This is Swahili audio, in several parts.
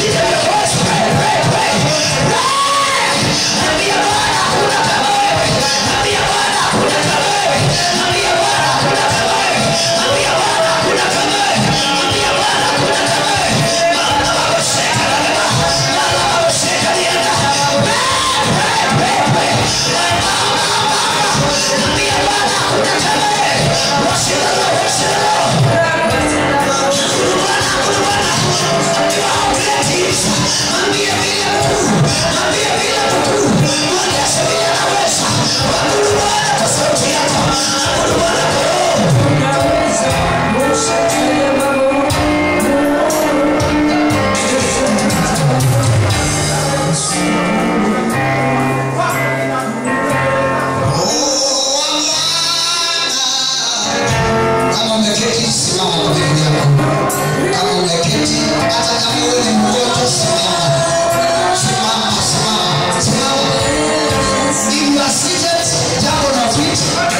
Lift up your voice, pray, pray, pray. Pray. Ambia Bwana hakuna kama wewe. Ambia Bwana hakuna kama wewe. Ambia Bwana hakuna kama wewe. Ambia Bwana hakuna kama wewe. Ambia Bwana hakuna kama wewe. Mama baba sheka na mama. Mama baba sheka nienda. Pray, pray, pray, pray. Ambia Bwana hakuna kama wewe. Worship the Lord, worship the Lord. Hakuna Bwana, hakuna Bwana. Ambia great he is. Ambia vile mkuu. Ambia vile mkuu. Mwonyeshe vile anaweza. Abudu Bwana kwa sauti yako. Abudu Bwana kwa roho. Kama umeketi simama kwa miguu yako. Kama umeketi hata kama wewe ni mgonjwa simama. Simama, simama, simama. If you are seated, jump on your feet.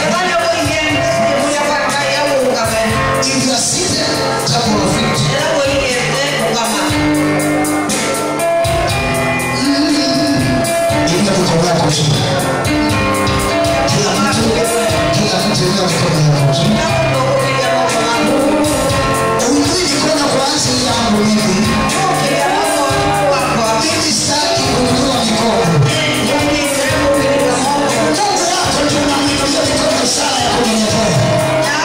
If you are seated, jump on your feet. Inua mikono yako chini. Kila mtu, kila mtu inua mikono yako chini. Uinui mikono kwa ajili yangu mimi. Mimi sitaki kuinua mikono. Mungu wako ndio unamwinulia mikono ishara ya kunyenyekea.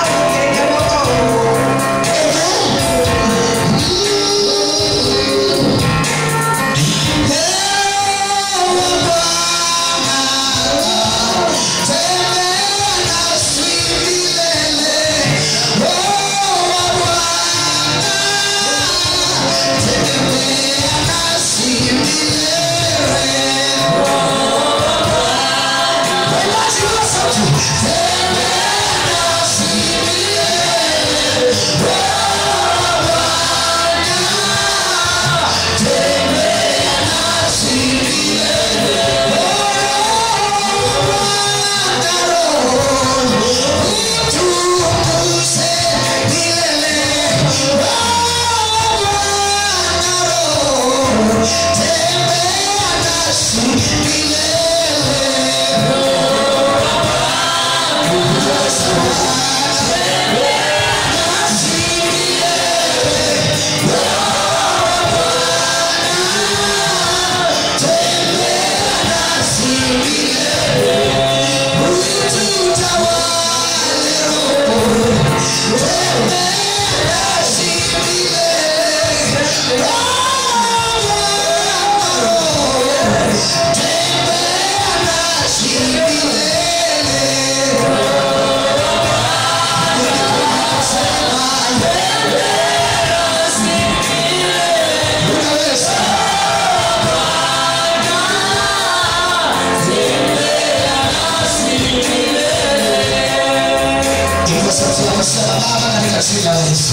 Ilikuwa sauti ya kusema Baba katika jina la Yesu.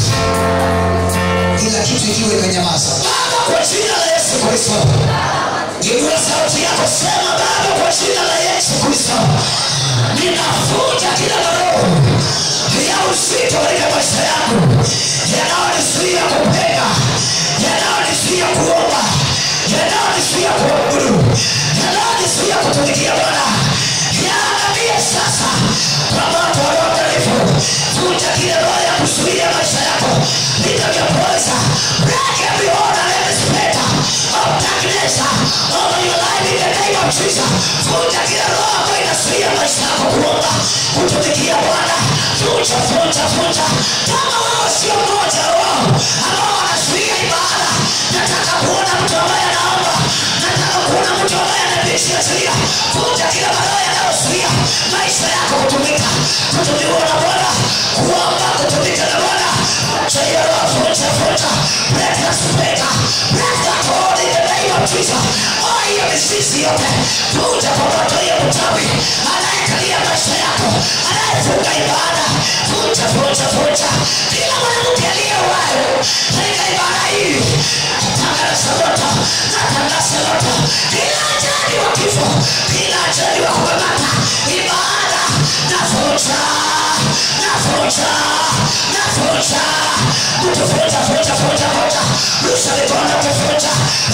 Kila kitu ikiwa imenyamaza. Baba, kwa jina la Yesu Kristo. Inua sauti yako, sema Baba, kwa jina la Yesu Kristo. Ninavuja kila roho ya uzito katika maisha yangu yanayonizuia kupenda, yanayonizuia kuomba, yanayonizuia kuabudu, yanayonizuia kutumikia Bwana. Yaangamie sasa kwa moto wa Roho Mtakatifu. Vuja kila roho ya kuzuia maisha yako. Lift up your voice. Break every order and every spirit of darkness over your life in the name of Jesus. Vuja kila roho ambayo inazuia maisha yako kuomba, kutumikia Bwana. Vuja, vuja, vuja. Kama wewe sio mmoja wa roho ambao wanazuia ibada, nataka kuona mtu ambaye anaomba, nataka kuona mtu ambaye anabishia sheria. Vuja kila maroho yanayozuia maisha yako kutumika, kutumiwa na Bwana, kuomba, kutumika na Bwana. Vuja hiyo roho, vuja, vuja. Break that spirit, break that hold in the name of Jesus. Oh, hiyo mizizi yote, vuja kwa moto hiyo mchawi anayekalia maisha yako, anayefunga ibada, vuja, vuja, vuja. Kila mwanamke aliye uhai katika ibada hii, natangaza moto, natangaza moto. Kila ajali wa kifo, kila ajali wa kukamata ibada, navuja, navuja, navuja. Mtu vuja, vuja, vuja, vuja. Rusha mikono, vuja.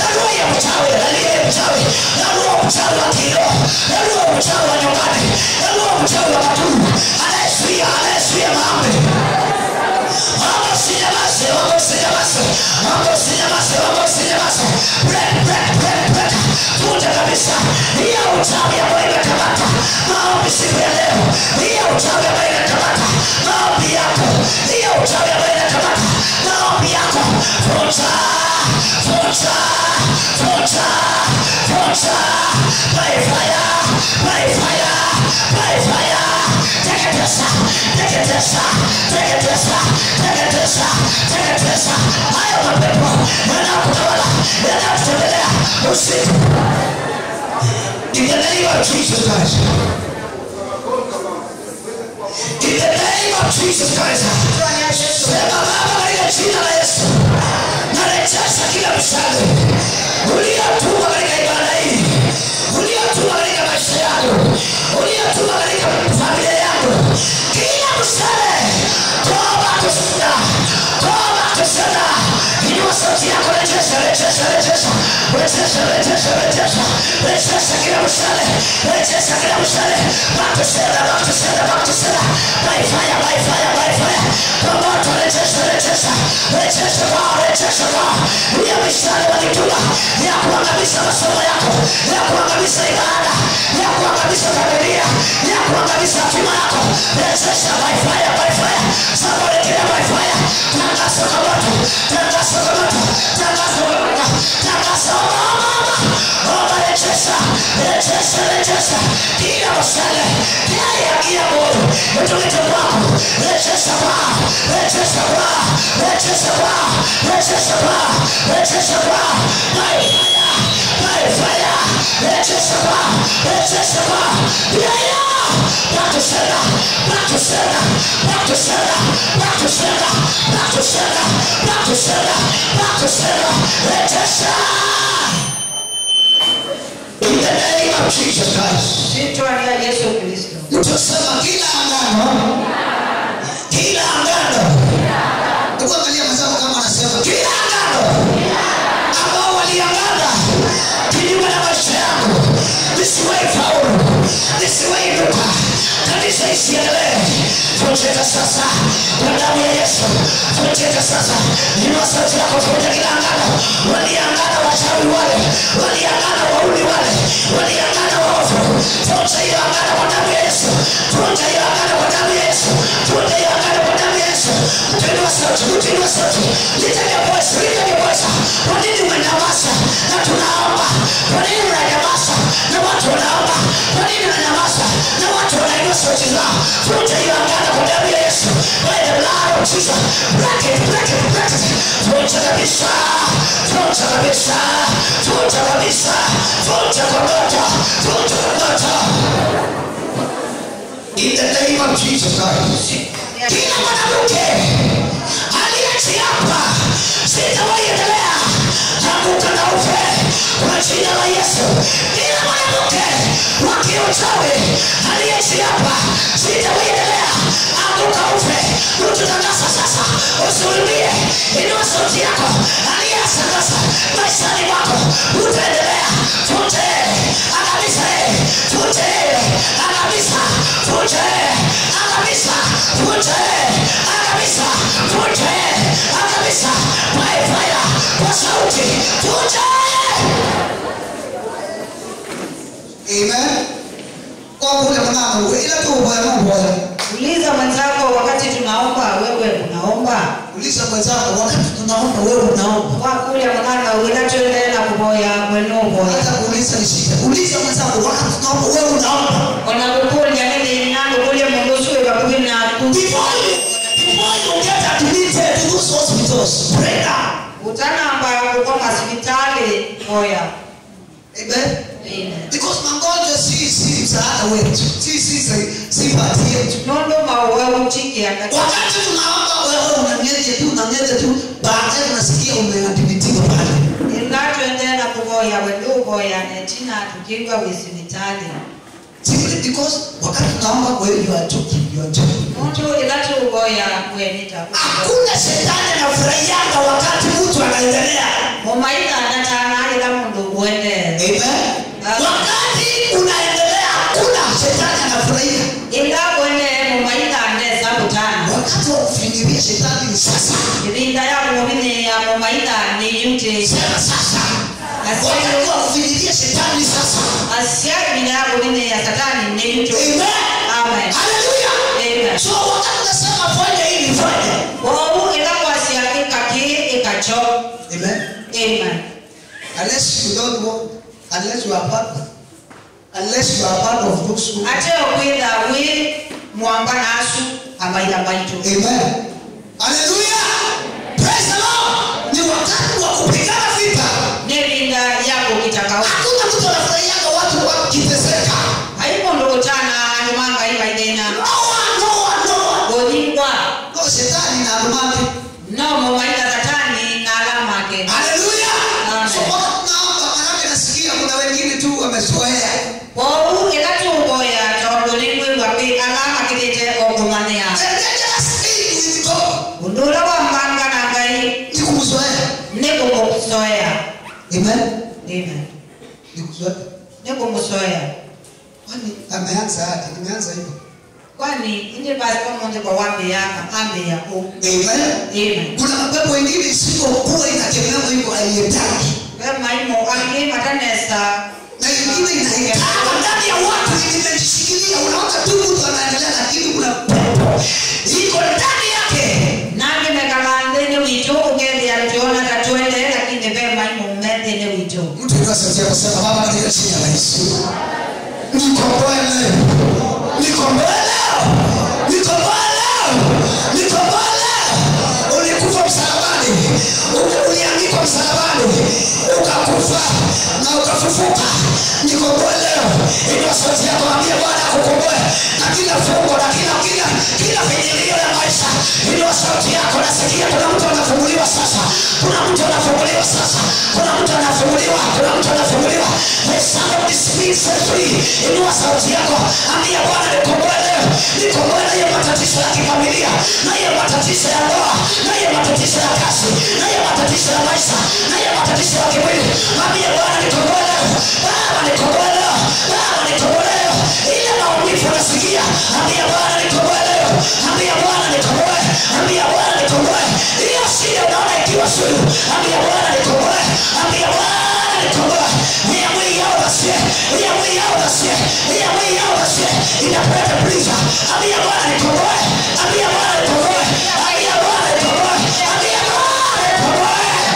mchawi wa kiroho hebu huo mchawi wa nyumbani hebu huo mchawi wa madumu anayezuia anayezuia maombi Mambo usinyamaze, mambo usinyamaze, mambo usinyamaze, mambo usinyamaze. Break, break, break, break. Vunja kabisa hiyo uchawi ambayo imekamata maombi siku ya leo, hiyo uchawi ambayo imekamata maombi yako, hiyo uchawi ambayo imekamata maombi yako. Vunja, vunja, vunja, vunja. By fire, by fire, by fire. Teketesa, teketesa, teketesa, teketesa, teketesa. Hayo mapepo yanayokutawala, yanayokutembelea usiku. In the name of Jesus Christ. In the name of Jesus Christ. Sema Baba katika jina la Yesu. Narejesha kila mshale uliotuma katika ibada hii, uliotuma katika maisha yangu, uliotuma katika familia yangu, kila mshale toba kushinda, toba kushinda. Inua sauti yako, rejesha, rejesha, rejesha, rejesha, rejesha, rejesha, rejesha kila mshale, rejesha kila mshale, back to sender, back to sender, back to sender, by fire, by fire, by fire, kwa moto, rejesha, rejesha, rejesha kwao, rejesha kwao, hiyo mishale walituma ya kuangamiza masomo yako, ya kuangamiza ibada, ya kuangamiza familia, ya kuangamiza hatima yako, rejesha by fire, by fire, somebody declare by fire, tangaza kwa moto, tangaza kwa moto, tangaza kwa moto, tangaza kwa moto, omba rejesha, rejesha, rejesha, kila mshale, kila ya kila moyo, utulete kwako, rejesha kwao, rejesha kwao, rejesha kwao, rejesha kwao, rejesha kwao, by fire, by fire, rejesha kwao, rejesha kwao, yeah, yeah. Back to sender, back to sender, back to sender, back to sender, back to sender, back to sender, back to sender, rejesha. In the name of Jesus Christ. Jina la Yesu Kristo. utasema kila angano kila angano Hebu angalia mwenzako kama anasema kila angano ambao waliangana kinyume na maisha yangu nisiwahi faulu nisiwahi inuka kanisa isiendelee vunjika sasa kwa damu ya yesu vunjika sasa inua sauti yako vunja kila angano waliangana wachawi wale waliangana wauli wale waliangana waovu vunja hiyo angano kwa damu ya yesu vunja hiyo angano kwa damu ya yesu vunja hiyo angano kwa damu ya yesu tuinua sauti tuinua sauti litake voice litake voice kwa nini umenyamaza na tunaomba kwa nini unanyamaza na watu wanaomba kwa nini unanyamaza na watu wanainua sauti zao vunja hiyo angano kwa damu ya yesu by the blood of jesus break it break it break it vunja kabisa vunja kabisa vunja kabisa vunja kwa moto vunja kwa moto in the name of jesus christ kila mwanamke aliyechiapa sitawahi endelea anguka na ufe kwa jina la yesu kila mwanamke wa kiuchawi aliyechiapa sitawahi endelea anguka ufe ututangaza sasa usurudie inua sauti yako aliyesangaza maishani mwako utaendelea vunje angamiza vunje angamiza vunje angamiza vunje angamiza vunje angamiza by fire kwa sauti vunje amen kwa kule mwanangu ila tu ubaya mambo Uliza mwenzako wakati tunaomba, wewe unaomba uliza mwenzako wakati tunaomba wewe unaomba kwa kule mwanana unatuendelea kuboya mwenu boya hata kuuliza ni shida uliza mwenzako wakati tunaomba wewe unaomba ona kukulya nini nangu kulya mundu suwe bakubi naku before you before you get admitted to those hospitals pray now utanamba kukwa masipitali boya amen Amen. because magonjwa si si msaada wetu si si si si bahati yetu nondoma wewe uchikiaka wakati tunaomba wewe unanyeje tu unanyeje tu baadaye unasikia umeadhibitiwa pale ingatwendela kuboya wendu boya netina tukingwa wisipitali simply because wakati tunaomba wewe you are joking you are joking muntu ilatuboya wenita hakuna shetani anafurahianga wakati mtu anaendelea mumaika natanalila mundu kuendelea amen wakati kufinyilia shetani ni sasa irinda yako mubine ya mumaida ni yute sema sasa wakati wa kufinyilia shetani ni sasa asia irinda yako mubine ya satani ni yute Amen. amen Hallelujah. amen so wakati unasema fanya hili fanya wowu ikakwasya ikaki ikacho Amen. amen unless you don't want unless you are part unless you are part of those who ate okwitha wi mwamba nasu amaila maitu Amen. Hallelujah. Praise the Lord. Ni wakati wa kupigana vita. ni irinda yako kitakao Hakuna mtu anafurahiaga watu wakiteseka. haimondokotana andumanga imaithina No one, no one, no one. gothingwa No shetani na alumani. no mumaitha satani na alamake Hallelujah. Amen. So wakati tunaomba maanake nasikia kuna wengine tu wamezoea. wowu ikatuboya tondu ningwigua pi alama kitite okumania The dangerous thing with God undu uria wa mbanga na ngai ni kumzoea. ni kumusoya Amen. Amen. Ni kuzoea. ni kumusoya Kwani ameanza aje? Nimeanza hivyo. kwani indi basi pamoja kwa wambe yaka ambe yako Amen. Amen. Kuna mapepo wengine isipokuwa inakemewa hivyo haiyetaki. Wema imo akili matanesa na ingine inaikama ndani ya watu imejishikilia unaona tu mtu anaendelea lakini kuna pepo iko ndani yake nange mekalandene witu ugendea tiona tatwende lakini vema imo mmendene witu mtu inua sauti yako sema baba katika jina la Yesu nikomboe leo nikomboe leo nikomboe leo nikomboe leo ulikufa msalabani Uli- uliangikwa msalabani ukakufa na ukafufuka nikomboe leo inua sauti yako ambia bwana akukomboe na kila fungo na kila kila kila vinyilio ya maisha inua sauti yako nasikia kuna mtu anafunguliwa sasa kuna mtu anafunguliwa sasa kuna mtu anafunguliwa kuna mtu anafunguliwa There's somebody speak set free inua sauti yako ambia bwana nikomboe leo nikomboe na hiyo matatizo ya kifamilia na hiyo matatizo ya ndoa na hiyo matatizo ya kazi na hiyo matatizo ya maisha na hiyo matatizo ya kimwili ambia bwana nikomboe leo baba nikomboe leo baba nikomboe leo ile maumivu unasikia ambia bwana nikomboe leo ambia bwana nikomboe ambia bwana nikomboe hiyo shida unaona ikiwa sugu ambia bwana nikomboe ambia bwana nikomboe Nia mwili yao basie nia mwili yao basie nia mwili yao basie inapata bliza ambia bwana nikomboe ambia bwana nikomboe ambia bwana nikomboe ambia bwana nikomboe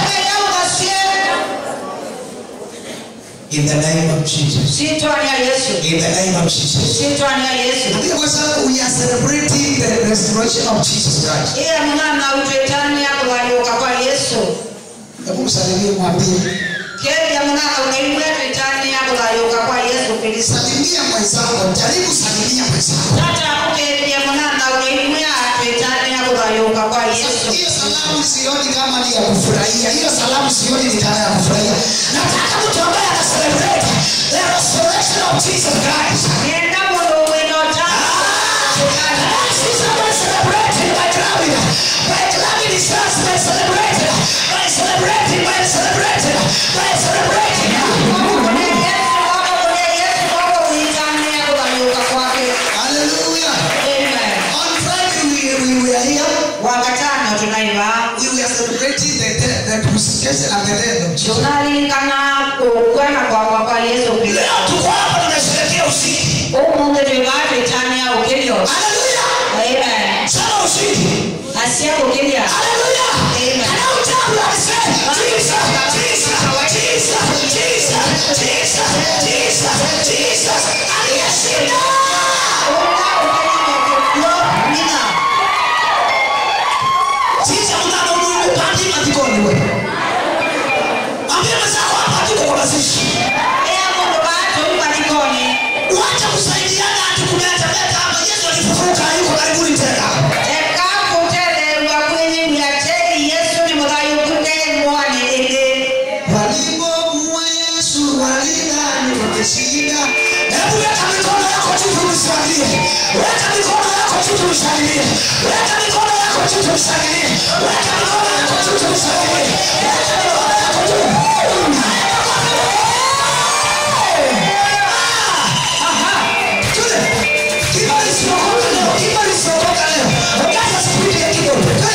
In the name of Jesus. sitwani ya yesu In the name of Jesus. sitwani ya yesu Kwa sababu we are celebrating the restoration of Jesus Christ. iya mung'ana utwetani yakuvaliuka kwa yesu Hebu msalimie mwambie. keja mung'ana unaimwe twetani yakuvaliuka kwa yesu kristo Salimia mwenzako, jaribu salimia mwenzako. tata kukeja mung'ana unaimwe twetani yakuvaliuka kwa yesu Hiyo salamu sioni kama ni ya kufurahia. Hiyo salamu sioni ni kama ya kufurahia. Nataka mtu ambaye ana celebrate the restoration of Jesus Christ. nienda mundu winota This is how I celebrated by clubbing. By clubbing is just by celebrating. By celebrating, by celebrating, by celebrating. Hallelujah. On Friday we, we were here. wakatano tunaiva We were celebrating the, the, the crucifixion and the death of Jesus. tunalingana kukwena kwakwa kwa yesu kristo Leo tuko hapa tunasherehekea ushindi. umungu twivatwitania ukilio Hallelujah. amen Sema ushindi. asia kukilia Hallelujah. Amen. And now tell me, I say, Jesus, Jesus, Jesus, Jesus, Jesus, Jesus, Jesus. Aliyeshinda. Sisi mnamo Mungu pandi matikoni wewe. Ambia mwenzako hapa tuko kwa mazishi. Wacha kusaidiana ati kuleta leta hapa Yesu alifufuka yuko karibuni tena. Walipomua Yesu walidhani wameshinda. Hebu weka mikono yako juu tumshangilie. Weka mikono yako juu tumshangilie. Weka mikono yako juu tumshangilie. Weka mikono yako juu tumshangilie. Weka mikono yako juu. Ah, aha. Tule. Kibali siokoka leo. Kibali siokoka leo. Ongeza spidi ya kidogo.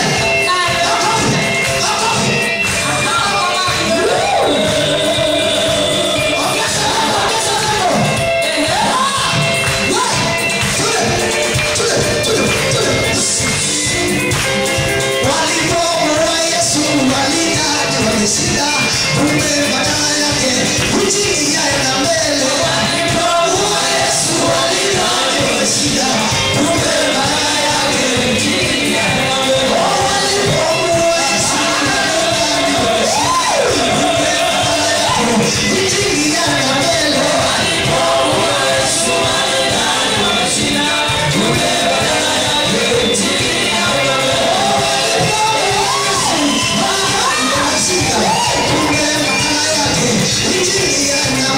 walishinda kumbe badala yake kujiingia na mbele walipomuua Yesu walidhani wameshinda kumbe badala yake kujiingia na mbele walipomuua Yesu walidhani wameshinda kumbe badala yake kujiingia na mbele walipomuua Yesu walidhani wameshinda kumbe badala yake kujiingia na mbele walipomuua Yesu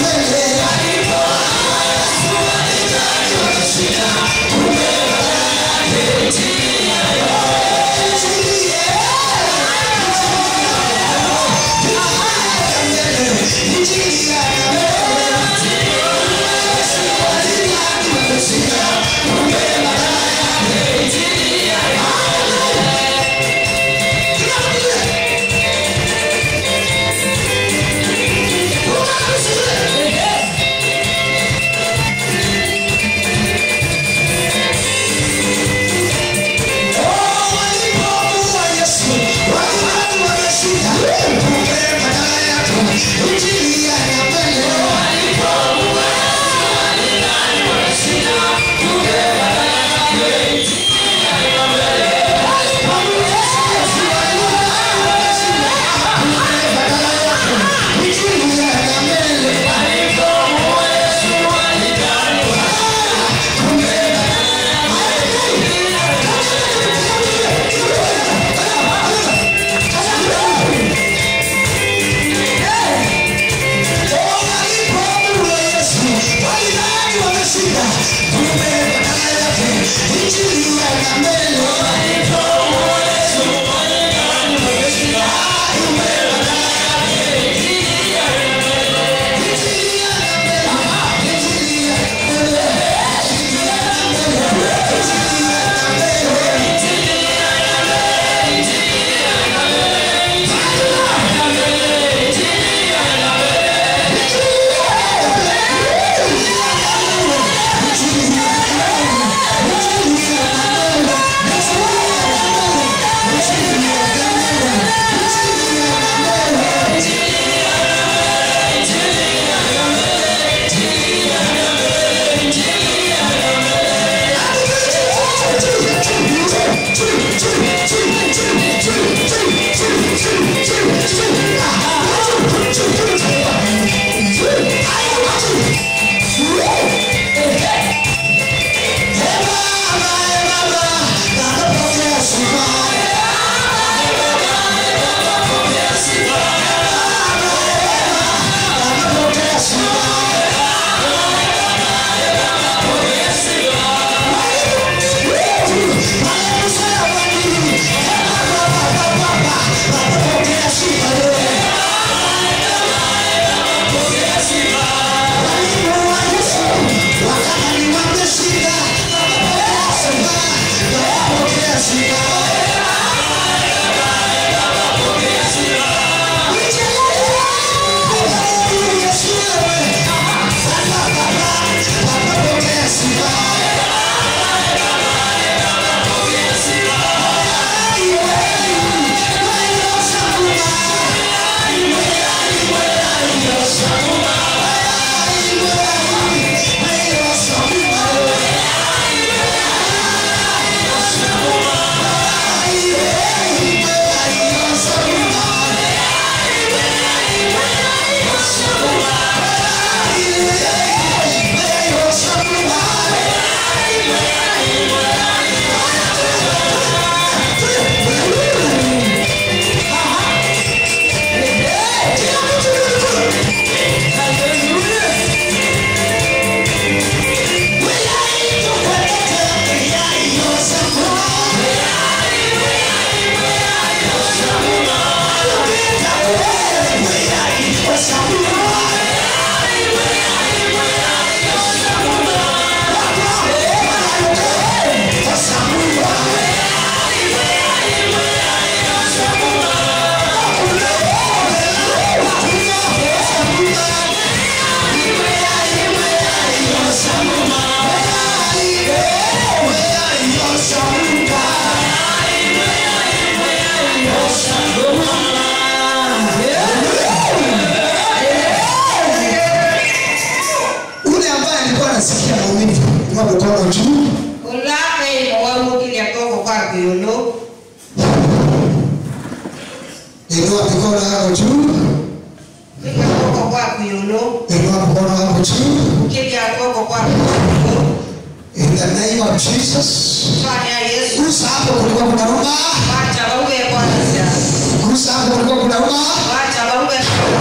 of Jesus. Fanya Yesu. Gusa hapo kulikuwa kuna ruma. Wacha bauge kwanza. Gusa hapo kulikuwa kuna ruma. Wacha bauge.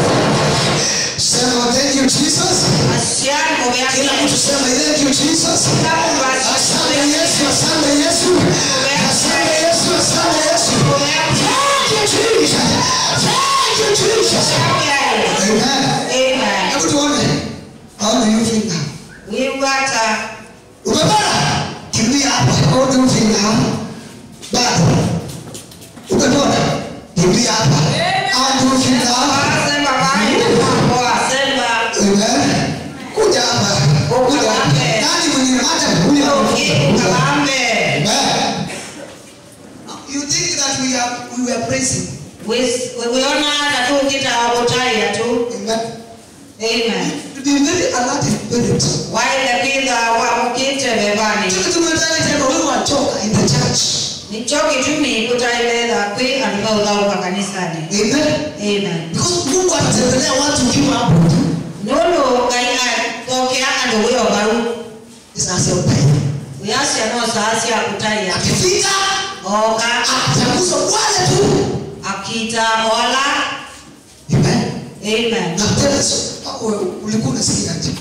Sema thank you Jesus. Asiani mumeaki. Kila mtu sema thank you Jesus. Asante Yesu, asante Yesu. Asante Yesu, asante Yesu. Thank you Jesus. Thank you Jesus. Amen. Amen. Hebu tuone. Aona hiyo finger. Wiwata. Umepata? Kimbia hapa. Aona hiyo finger. Bado. Umepona? Kimbia hapa. Aona hiyo finger. Sema bye. Poa, sema. Amen. Kuja hapa. Kuja. Nani mwenye hata huyu Kalambe. Amen. You think that we are we were praising. Wiona hata tu kita wakutaya tu. Amen. Amen. To be very alert in spirit. Waile pidha wa mukite bebani. Tuko tumetana tena wewe watoka in the church. Nichoki tu ni kutaileza kwi anduka udhauka kanisani. Amen. Amen. Because Mungu anatembelea watu ukiwa hapo. Nolo kaina tokea ando wewe baru. Sasa upai. Uyasi ano saasi akutaya. Akifika Oka atagusa wale tu. akita ola. Amen. Amen. Na tena sio wewe ulikuwa unasikia aje?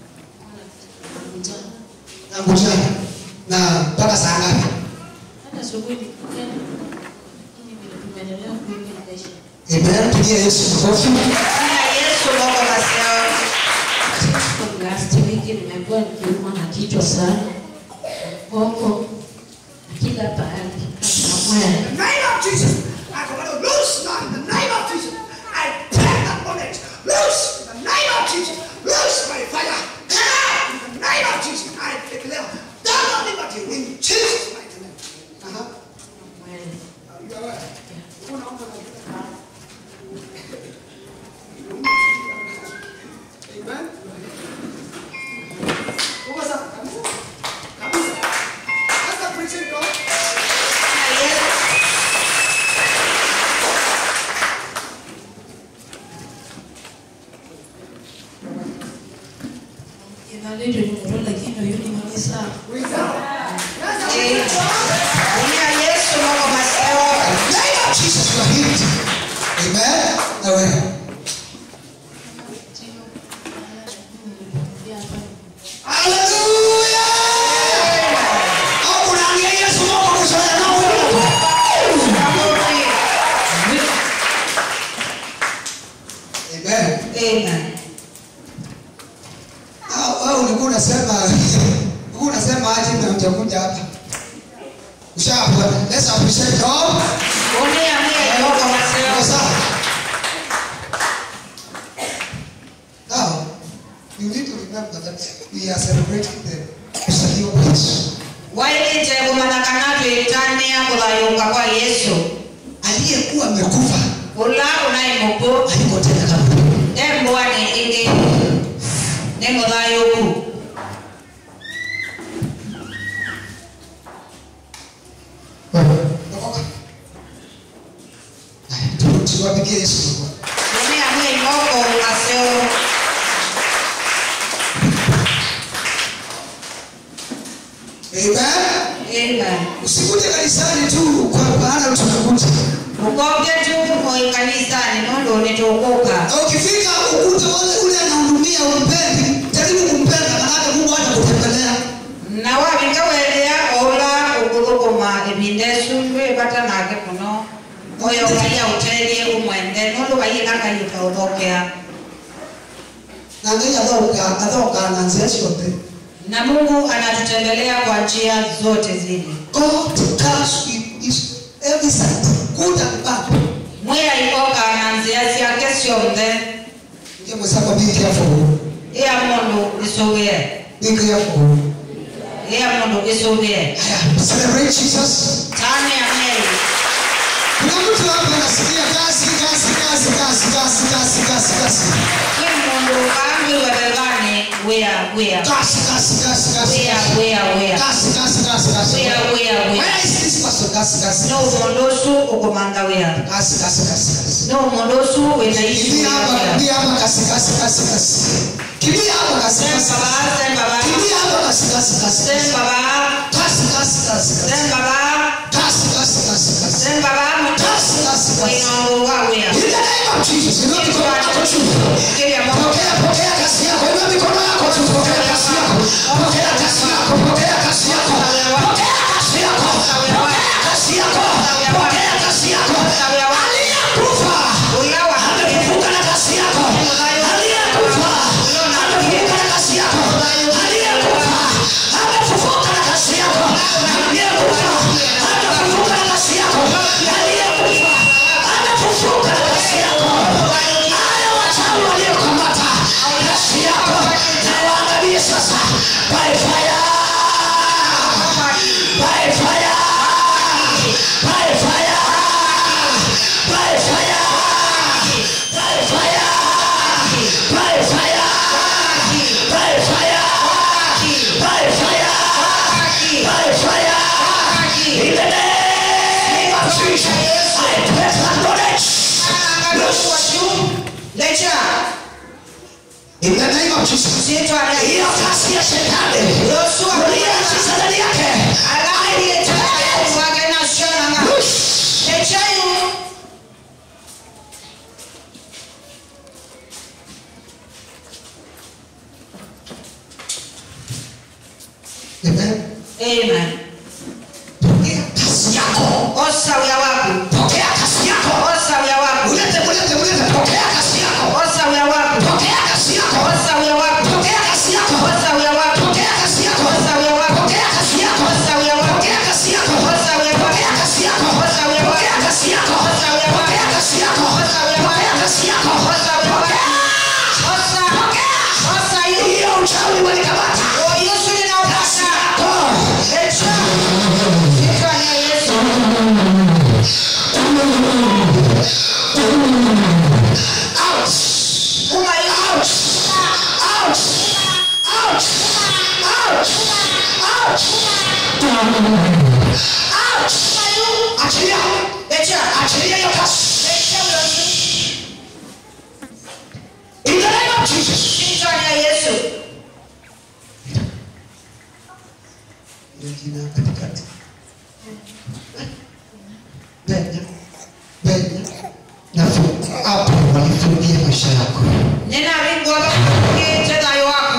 Na kujana. Na mpaka saa ngapi? Hata asubuhi nikutana, lakini vile tumeendelea kuiga maisha. Amen. Pigia Yesu makofi. Kuna Yesu Mungu maseo. From last week nimekuwa nikiumwa na kichwa sana, mgongo, na kila pahali hata mwili. In the name of Jesus, I command you loose now in the name of Jesus. I break that bondage. Loose in the name of Jesus. Loose by fire. Come out in the name of Jesus. I declare double liberty in Jesus' mighty name. Uh-huh. Mwili. Uh, you are right. Unaomba na kila Amen. Uko sawa kabisa. Kabisa. That's the preaching God. Kuna Yesu. Inaleta nuru lakini huyu ni malisa. Amen. Kuna Yesu Mungu maseo. name of Jesus you are healed. Amen. Na wewe. Hallelujah. Au unaambia Yesu Mungu kuzoea nao wewe. Amen. Amen. Ah, wewe ulikuwa unasema ulikuwa unasema aje na utakuja hapa. Ushapona. Let's appreciate God. Unia mie Mungu Kwa maseo. sawa. Now, you need to remember that we are celebrating the kuzaliwa kwa Yesu. Wailite kumanakana tuitania kulayuka kwa Yesu. Aliyekuwa amekufa Ula unaimuku. aliko tena kama Embwani ingi. Nemulayuku. Okoka. Haya, tu- tuwapigie Yesu makofi. Unia mie Mungu maseo. Amen. Amen. Usikuje kanisani tu kwa maana tunakuja. Ukoke tu moi kanisani nondo nitukuka. Na ukifika ukute wale ule anahudumia umpendi, jaribu kumpenda maana Mungu hata kutembelea. Na wabikawelea ola ukudhukuma ebindesu webata nake kuno. Oyo kaya utelie umwende nondo kayina kayuka uthokea. Na ngai athoka athoka na njia ciothe. Na Mungu anatutembelea kwa njia zote zile. God comes with his every side, good and bad. Mwira ikoka na njia ciake ciothe. Ndio mwenzako be careful. Iya mundu isugie. Be careful. Iya mundu isugie. Haya, celebrate Jesus. Tani ya meri. Kuna mtu hapa anasikia kazi kazi kazi kazi kazi kazi kazi kazi. Kwi mundu kambi webebani wia wia. Kazi kazi kazi kazi. Wia wia wia. Kazi kazi kazi kazi. Wia wia wia. Where is this person? Kazi kazi. No mundu usu ukumanga wia. Kazi kazi kazi kazi. No mundu usu wenaishi Kimbia hapa, wia. kimbia hapa kazi kazi kazi kazi. Kimbia hapa kazi kazi. Semba ba, semba ba. Kimbia hapa kazi kazi kazi. Semba ba. kasi kasi kasi kasi Then Baba, kasi kasi kasi kasi then Baba, kasi kasi kasi Wainawawia. in the name of Jesus inua mikono yako juu Kile ya Mungu. pokea pokea kasi yako inua mikono yako juu pokea kasi yako pokea kasi yako pokea kasi yako pokea kasi yako pokea kasi yako pokea kasi yako aliyekufa Uyawa. amefufuka na kasi yako aliyekufa amefufuka na kasi yako aliyekufa amefufuka na kasi yako aliyekufa amefufuka na kasi yako aliyekufa amefufuka na kasi yako haya wachawi waliokamata kasi yako na waangalie sasa by fire by fire by fire by fire by fire by fire by fire by fire by fire in the name of Jesus I press my knowledge Lecha. in the name of Jesus Sito ana. hiyo kasi ya shetani uliyeachisa ndani yake Amen. Amen. Pokea kasi yako Osa uya waku. pokea kasi yako Osa uya waku. ulete ulete ulete pokea kasi yako Osa uya waku. pokea kasi yako Osa uya waku. pokea kasi yako Osa uya waku. pokea kasi yako Osa uya waku. pokea kasi yako Osa uya waku. pokea kasi yako Osa uya waku. pokea kasi yako Osa uya waku. pokea kasi yako Osa uya waku. pokea kasi yako Osa uya waku. pokea kasi yako Osa uya waku. pokea Osa. Osa yu. hiyo uchawi walikamata O Yesu ninaupata. Oh. Lecha. Sito ana Yesu. out Uma yu. out out out out out out achilia Lecha. achilia hiyo kasi Lecha uya. in the name of Jesus Sito ana Yesu. Jina katikati. Benya, benya. Nafu, hapo walifungia maisha yako. Nena ringo lo kete na yo waku.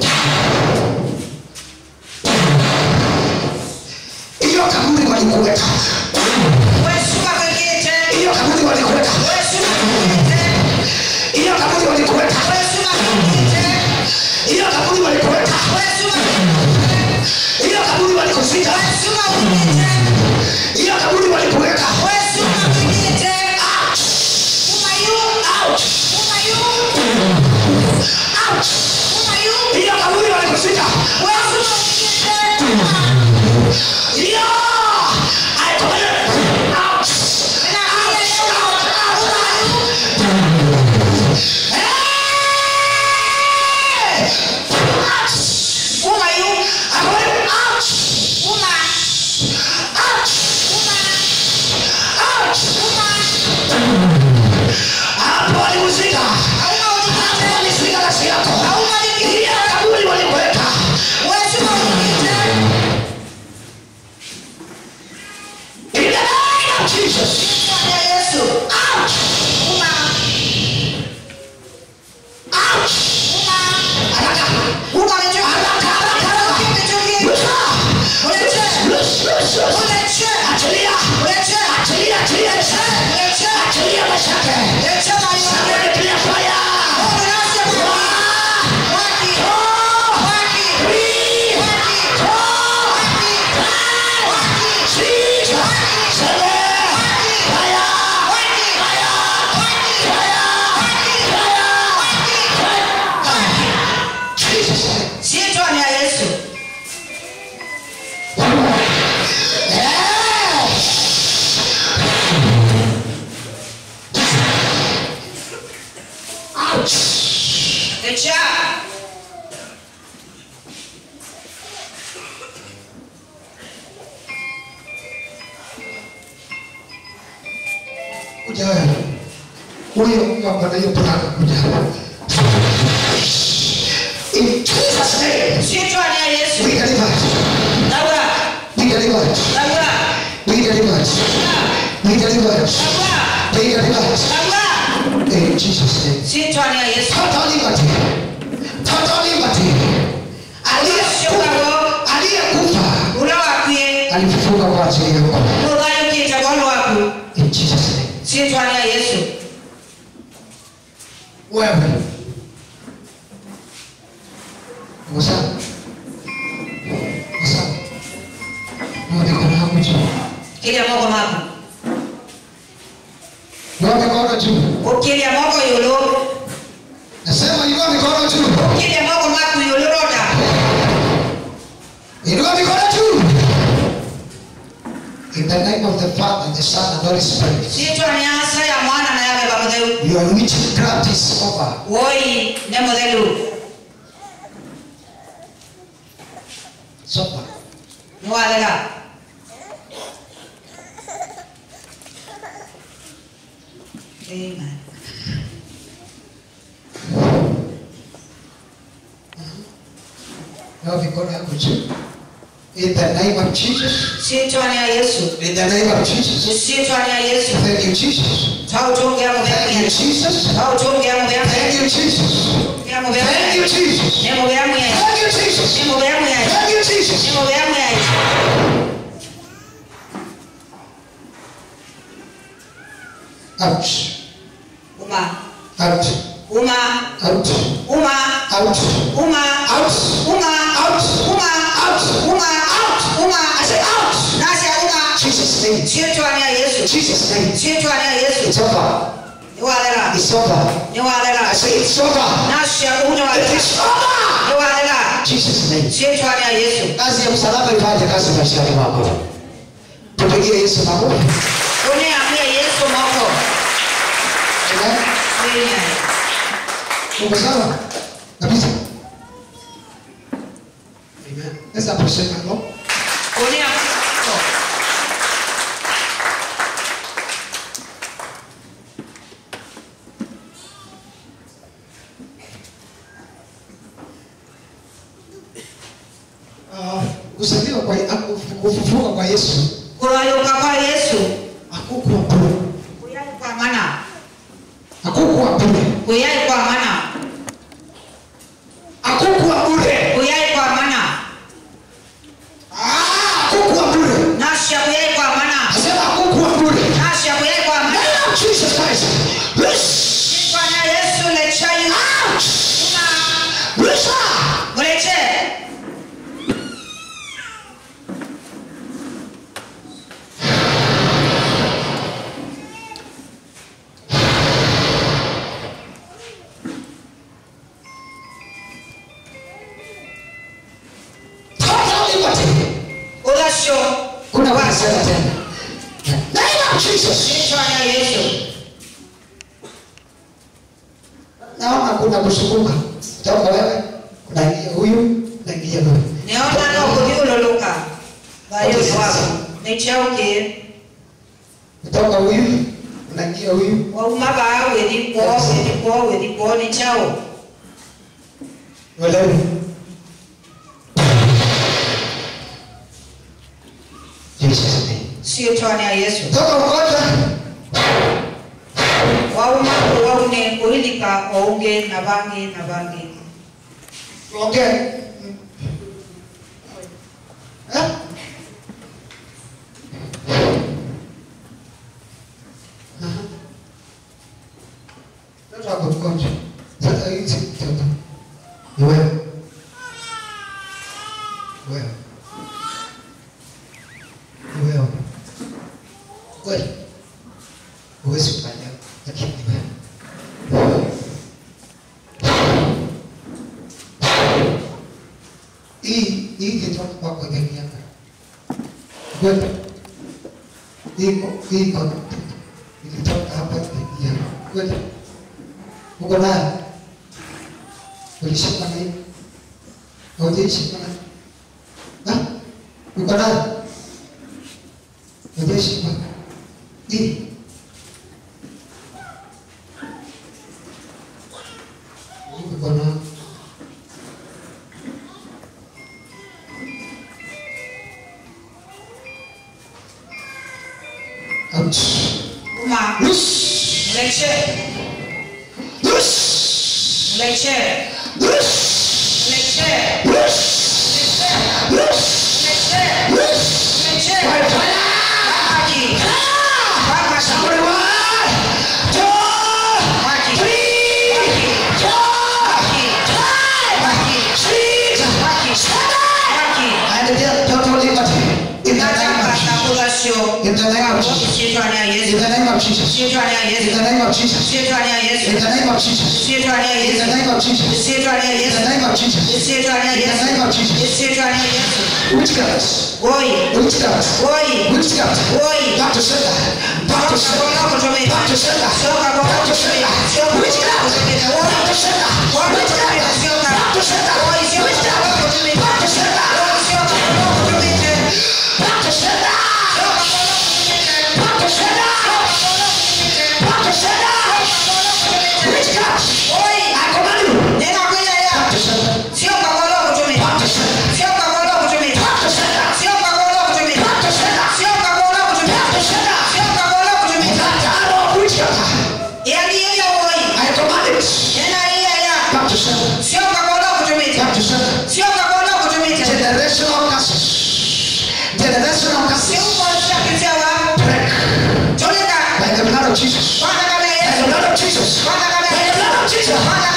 Hiyo kaburi walikuweka. Wesu makekete. Hiyo kaburi walikuweka. Wesu makekete. Hiyo kaburi walikuweka. Wesu makekete. Hiyo kaburi walikuweka. Wesu makekete. Hiyo kaburi walikuzika. Wesu makekete. Hiyo kaburi walikuweka. Wesu makekete. Umayu. Out. Umayu. Out. Umayu. Hiyo kaburi walikuzika. Wesu makekete. Hiyo. I command you. Out. Nena kile leo. Umayu. Hey! Out. Umayu. I command you. Out. Uma. Out. Uma. Out. Uma. Hapo walikuzika. Hauna ulikite. Walizika kasi yako. Hauna ulikite. Hiyo kaburi walikuweka. Wesu makekete. In the name of Jesus. Bwana Yesu. Out. Uma. Out. Uma. Haraka. Uma lecho. Haraka, haraka, haraka. Uleche. Lusa. Uleche. Lus, lus, lus. Uleche. Achilia. Uleche. Achilia, achilia maisha. Uleche. Achilia maisha yake. Leche na Somebody yote. clear fire. Mungu nasema. One, Waki. two, Waki. three, Waki. four, Waki. five, six, seven. Fire. Waki. Fire. Waki. Fire. Fire. Jesus. Siitwa ni ya Yesu. Ouch. Lecha. Kuja wewe. Huyo ng'ombe na hiyo brada kuja. In Jesus name. Siitwa ni ya Yesu. We deliver. Laura. delivered. Be delivered. Be delivered. Be delivered. In Jesus' name. sitwani ya yesu Total liberty. Total liberty. Aliyekufa aliyekufa ula wakwie alifufuka kwa ajili yako. uthayukite bono waku In Jesus' name. sitwani ya yesu Wewe. Wasa. Wasa. Ndio mikono yako juu. kilia moko maku Inua mikono juu. ukilia moko yulu Nasema inua mikono juu. kilia moko maku yulu roda Inua mikono juu. In the name of the Father, the Son, and Holy Spirit. sitwani ya asa ya mwana na ya beba mutheu Your witchcraft is over. woi ne muthelu It's over. niwathega Amen. Inua mikono yako juu. In the name of Jesus. sitwani ya yesu In the name of Jesus. sitwani ya yesu Thank you, Jesus. tautungia Thank you, mutheu Jesus. tautungia mutheu Thank you, Jesus. ya mutheu Thank you, Jesus. ne mutheu ya Thank you, Jesus. ne mutheu ya Thank you, Jesus. ne mutheu ya Out. uma Out. uma Out. uma Out. uma Out. uma Out. uma Out. uma uma I say out. nasi uma Jesus' name. sitwani ya yesu Jesus' name. sitwani ya yesu It's over. niwathega It's over. niwathega I say it's over. nasi It uniwathega is over. niwathega Jesus' name. sitwani ya yesu Kazi ya msalaba ifanye kazi maishani mwako. Tupigie Yesu makofi. uniambie yesu moko Amen. Amen. Uko sawa? Kabisa. Amen. Let's appreciate my Lord. uniambie Uh, kuzaliwa kwa kufufuka kwa Yesu kulayuka kwa yesu hakukuwa bure. kuyai kwa mana Hakukuwa bure. kuyai kwa mana Hakukuwa bure. kuyai kwa mana Ah, hakukuwa bure. nasha kuyai kwa mana Nasema hakukuwa bure. nasha kuyai kwa mana Name of Jesus Christ. Loose. sitwani ya yesu lechayu Out. una Loose her. muleche Total liberty. ulasho Kuna kusema tena. Name of Jesus. sitwani ya yesu Naona kuna kusunguka. Toka wewe, unaingia huyu, unaingia huyu. neona no kuthiũrũrũka thayũ nĩ waku nĩ chaukie Kutoka huyu, unaingia huyu. waumaga gwĩthi kwao gwĩthi kwao gwĩthi kwao nĩ chao Uelewe. Jesus name. ciĩtwa ya yesu Toka ugonjwa. wauma waune kũhithika o ũngĩ na bangĩ na bangĩ Tuongee. Eh? Aha. Mtoto wako mgonjwa. Sasa hii si mtoto. Ni wewe. Wewe. Ni wewe. Kweli. Huwezi kufanya, lakini ni wewe. hii hii ilitoka kwako ikaingia kwenda iko iko ilitoka hapa ikaingia kwenda uko nayo ulishika na hii haujaishika na na uko nayo haujaishika hii uko nayo Loose. Leche. Loose. Leche. Loose. Leche. Loose. Loose. Leche. Loose. Leche. By fire. Maji. Baba Somebody shamba. one, two, Maji. three, four, five, six, seven. Maji. And then total liberty. In the name of Nataka Jesus. chakula sio. In the name of Jesus. Shetani ya In Yesu. the name of Jesus. Shetani ya In Yesu. the name of Jesus. Shetani ya In Yesu. the name of Jesus. Shetani ya In the Yesu. name of Jesus. Shetani ya In the Yesu. name of Jesus. Shetani ya In the Yesu. name of Jesus. Shetani ya Yesu. Witchcraft. Oi. Witchcraft. Oi. Witchcraft. Oi. Back to sender. Back to sender. Back to sender. Back to sender. Witchcraft. Back to sender. Witchcraft. Back to sender. Witchcraft. Back to sender. Back to sender. Back to sender. Back to sender. Witchcraft. I command you. Back to sender. Back to sender. Back to sender. Back to sender. Back to sender. That arrow of witchcraft. I command it. Back to sender. Back to sender. Generational curses. Generational curses. Break. By the blood of Jesus. By the blood of Jesus. By the blood of Jesus.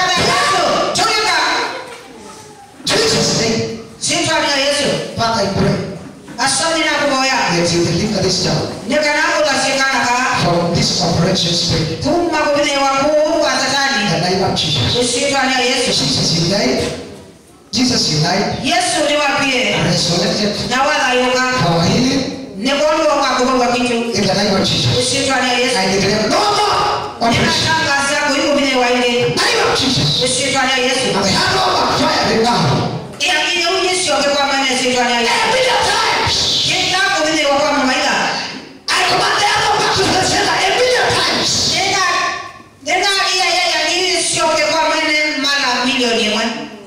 Jesus' name. Father, I pray asante na kuboya that you deliver this child nekanakulasikana from this operation spirit. kuma kubinewa kuu kwa In satani the name of Jesus. esitwanya yesu Jesus, you died. Jesus, you died. yesu niwapie Resurrected nawathayuka for our healing. nikondoka kuhulwa kitu In the name of Jesus. esitwanya yesu I declare no more operation. ninatangaza kuikubinewa ile In the name of Jesus. esitwanya yesu And the hand over fire now. iyakine unyisioke kwa mene esitwanya yesu Every times. ninakubinewa kwa mamaila I command the arrow back to the sender a million times. nina nina iya yaya niisioke kwa mene mara milioni imwe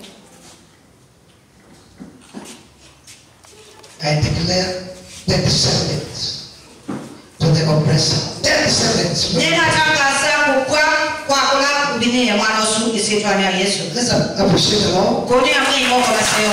I declare the descendants to the oppressor. The descendants. ninatangaza kukwa kwa kula kubineya mwana osu esitwanya yesu Let's appreciate the Lord. kunia mwimoko naseo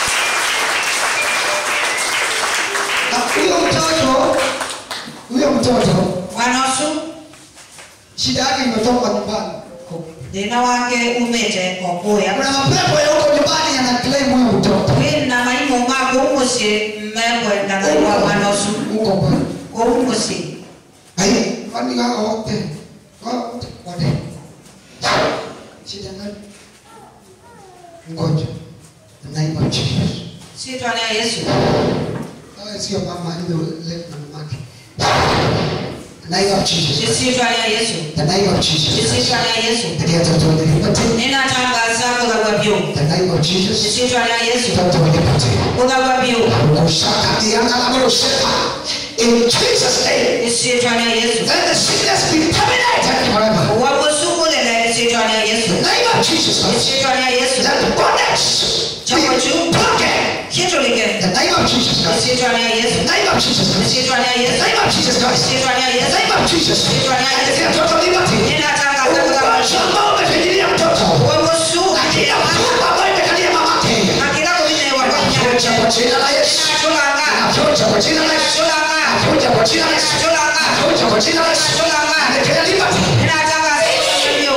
Na huyo mtoto, huyo mtoto mwana osu shida yake imetoka nyumbani. thina wake umite okuya Kuna mapepo ya huko nyumbani yana claim huyo mtoto. wina maimu mako umusi mmekwenda naiwa mwana osu Huko kwa. koumusi Ai, kwani hao wote wote wote. Shida gani? Ngoja. Naiba Jesus. sitwania yesu Hawa sio mama aliyoleta na mamake. Naiba Jesus. sitwania yesu The name of Jesus. sitwania yesu Ndiye total liberty. ninatangaza kulagwa byu The name of Jesus. sitwania yesu Total liberty. kulagwa byu Kushaka diana la morosheka. In Jesus' name. sitwania yesu Let the sickness be terminated forever. wabusukulele sitwania yesu The name of Jesus. sitwania yesu Let bondage be broken. kitulike The name of Jesus Christ. sitwania yesu The name of Jesus Christ. sitwania The yesu name of Jesus Christ. sitwania The yesu name of Jesus. I declare total liberty. ninatangaza kulagwa Ugonjwa ambao umefinyilia mtoto. wabusu Lakini mfungo ambao imekalia mamake. akila kubinewa kwa Navunja kwa nyanja jina la Yesu. natulanga Navunja kwa jina la Yesu. natulanga Navunja kwa jina la Yesu. natulanga Navunja kwa jina la Yesu. natulanga I declare liberty. ninatangaza kulagwa byu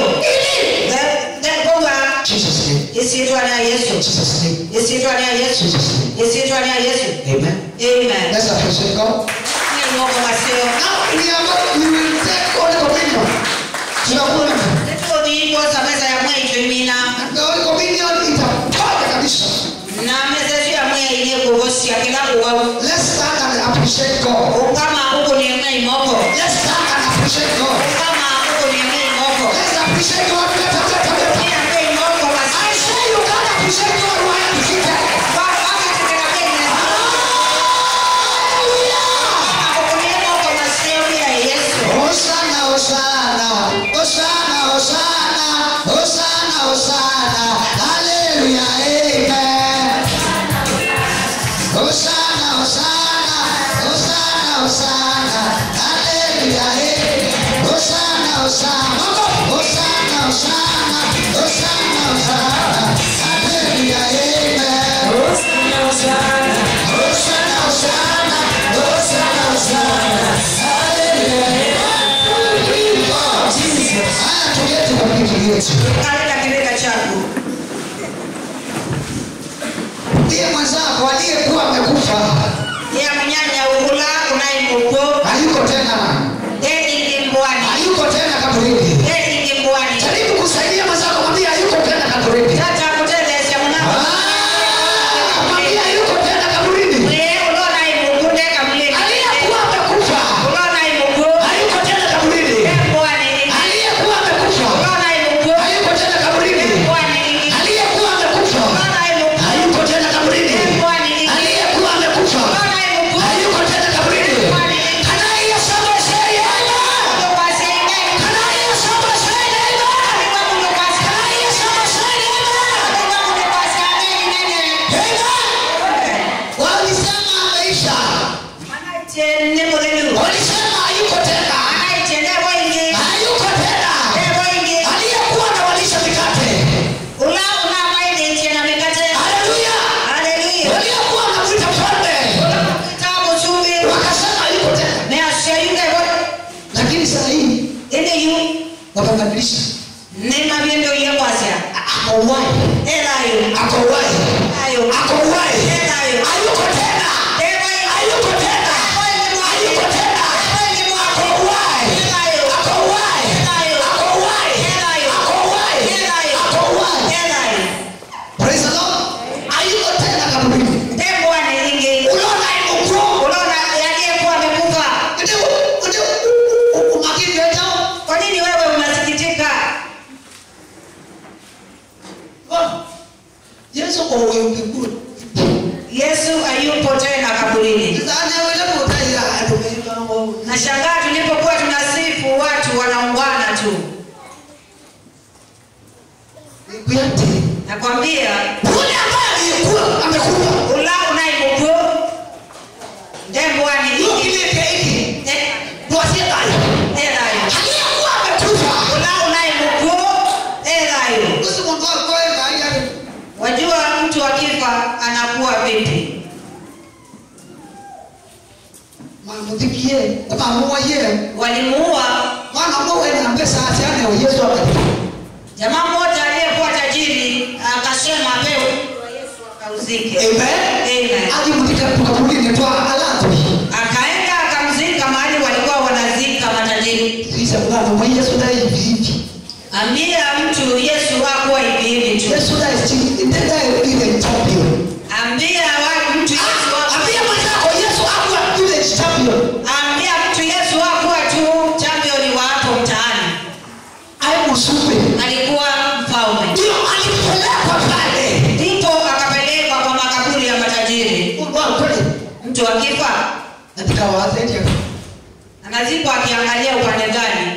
then Jesus name. isitwania yesu Jesus name. isitwania yesu Jesus name. isitwania yesu Amen. amen Let's appreciate God. nimoko maseo Now we are going, we will take Holy Communion. Tunakula. tetoniikoza meza ya mweitwe mina And the Holy Communion itaponya kabisa. na meza yetu ya mwe ile kuvosia kila kuwawu Let's stand and appreciate God. ukama huko ni mwe imoko Let's stand and appreciate God. ukama huko ni mwe imoko Let's appreciate God. Let us let us- ina mwe imoko I maseo say you can't appreciate God while I'm seated. kwa waka teteka kenya Hallelujah. huko ni imoko maseo ya yesu Hosanna, Hosanna, Hosanna, Hosanna, Hosanna, Hosanna, Hallelujah, Amen. Hosanna, Hosanna, Hosanna, Hosanna, Hallelujah, Amen. yetu kaleta kirega chako ndiye mwenzako aliyekuwa amekufa ya mnyanya ugula unaimuko hayuko tena dedi mbwani hayuko tena kaburini dedi mbwani jaribu kusaidia mwenzako mwambie hayuko tena kaburini tata kuteleza mnako Ah, mwambie hayuko tena kaburini mwe ulona imuku ndeka mlini aliyekuwa amekufa ulona imuku hayuko tena kaburini mbwani aliyekuwa amekufa ulona imuku hayuko tena kaburini mbwani aliyekuwa amekufa ulona imuku hayuko tena kaburini mbwani aliyekuwa amekufa ulona imuku hayuko tena kaburini mbwani kana hiyo saba sheria kwasenge kana hiyo saba sheria kana hiyo saba sheria walisema ameisha walisema hayuko tena hayuko tena aliyekuwa anawalisha mikate haleluya waliokuwa wanamwita mfalme wakasema hayuko tena lakini saa hii wakabadilisha ako uhai ako uhai ako uhai hayuko tena hayuko tena hayuko tena ako uhai ako uhai ako uhai ako uhai ako uhai praise the lord hayuko tena kaburini unaona imukro ndio ndio umakini wetu Kwa nini wewe unasikitika? yesu kwa wewe mbinguni Yesu hayupo tena kaburini. sasa wewe utaira atumeka ngo Nashangaa tulipokuwa tunasifu watu wanaungana tu. kuyate Nakwambia yule ambaye alikuwa amekufa ula unaibuku ndembwani hiyo kile hiki tuasie tayo elayo aliyekuwa amekufa ula unaibuku elayo. usimondoa kwa ngaya Wajua mtu akifa anakuwa vipi? mamutikie mama ye Walimuua mwana mwe na pesa asiane wa Yesu akati jamaa mmoja aliyekuwa tajiri, akasema pewe Yesu akauzike. amen Amen. aje mutika tukabuli twa alatu akaenda akamzika mahali walikuwa wanazika matajiri. sisa mwana mwe Yesu dai hivi Ambia mtu Yesu hakuwa hivi hivi tu. Yesu dai chini ndenda ile champion Ambia wa mtu Yesu hakuwa ambia mwenzako Yesu hakuwa ile champion ambia mtu Yesu hakuwa tu champion wa hapo mtaani, ai musume alikuwa mfalme. ndio alipelekwa pale Ndipo akapelekwa kwa makaburi ya matajiri. kwa kweli Mtu akifa katika wazetia anazikwa akiangalia upande gani.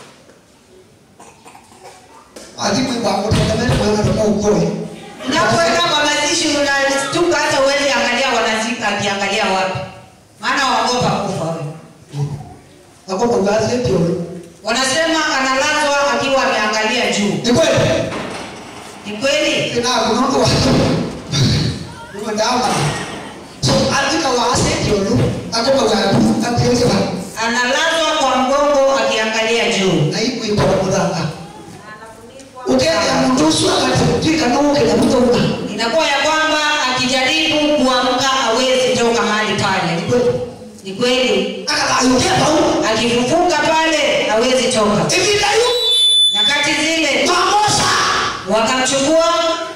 adimu kwa kutegemea mwana ndio ukoi Unapoenda kwa mazishi unastuka, hata uwezi angalia wanazika akiangalia wapi, maana waogopa kufa wewe. Ako kwa gazeti hiyo. Wanasema analazwa akiwa ameangalia juu. Ni kweli? Ni kweli? Tena kunondo watu. Ndio ndawa. So andika wa asset hiyo. Ako kwa gazeti akiweza ba. Analazwa kwa mgongo akiangalia juu. Na hiyo iko kwa mudanga. Ukenda mtusu akatika na uke na mtu. Inakuwa ya kwamba akijaribu kuamka hawezi toka mahali pale. Ni kweli? Ni kweli? Aka ayukia pau. Akifufuka pale hawezi toka. Hivi dayu. Nyakati zile Mamosa. wakamchukua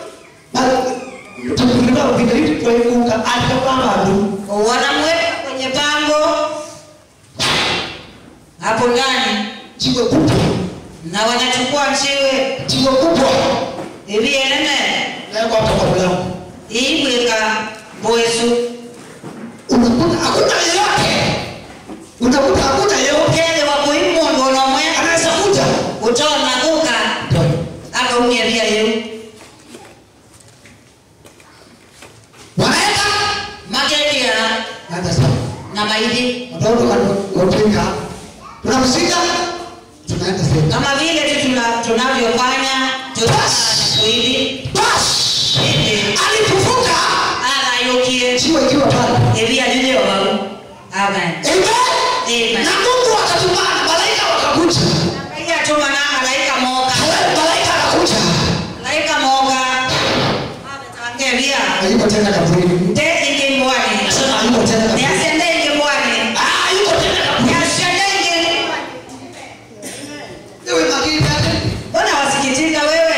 Tukulima vile hivi kwa hiyo akapanga tu. wanamweka kwenye pango hapo ndani Jiwe kubwa. na wanachukua mchiwe Jiwe kubwa. hivi enene Leo hapo kwa mlango. iibweka bwesu unakuta hakuna yeyote unakuta hakuna yeyote ukele wa kuimundu nomwe anaweza kuja utona kuka akaumia pia yeu wanaenda makekia naenda sawa na maidi watoto wanaopinga tunamsika tunaenda sasa kama vile tu tuna- tunavyofanya tunaa hivi bas Ende, alipofuka arayukie jiwe ikiwa pale ebi aliliobaru amen amen Amen. na Mungu akatumana malaika wakakuja Iya tuma na malaika moka Wale malaika hayuko tena kaburini nde ingi mbwani nasema hayuko tena kaburini niasiende ingi mbwani ah hayuko tena kaburini niasiende ingi ewe makini dada mbona wasikitika wewe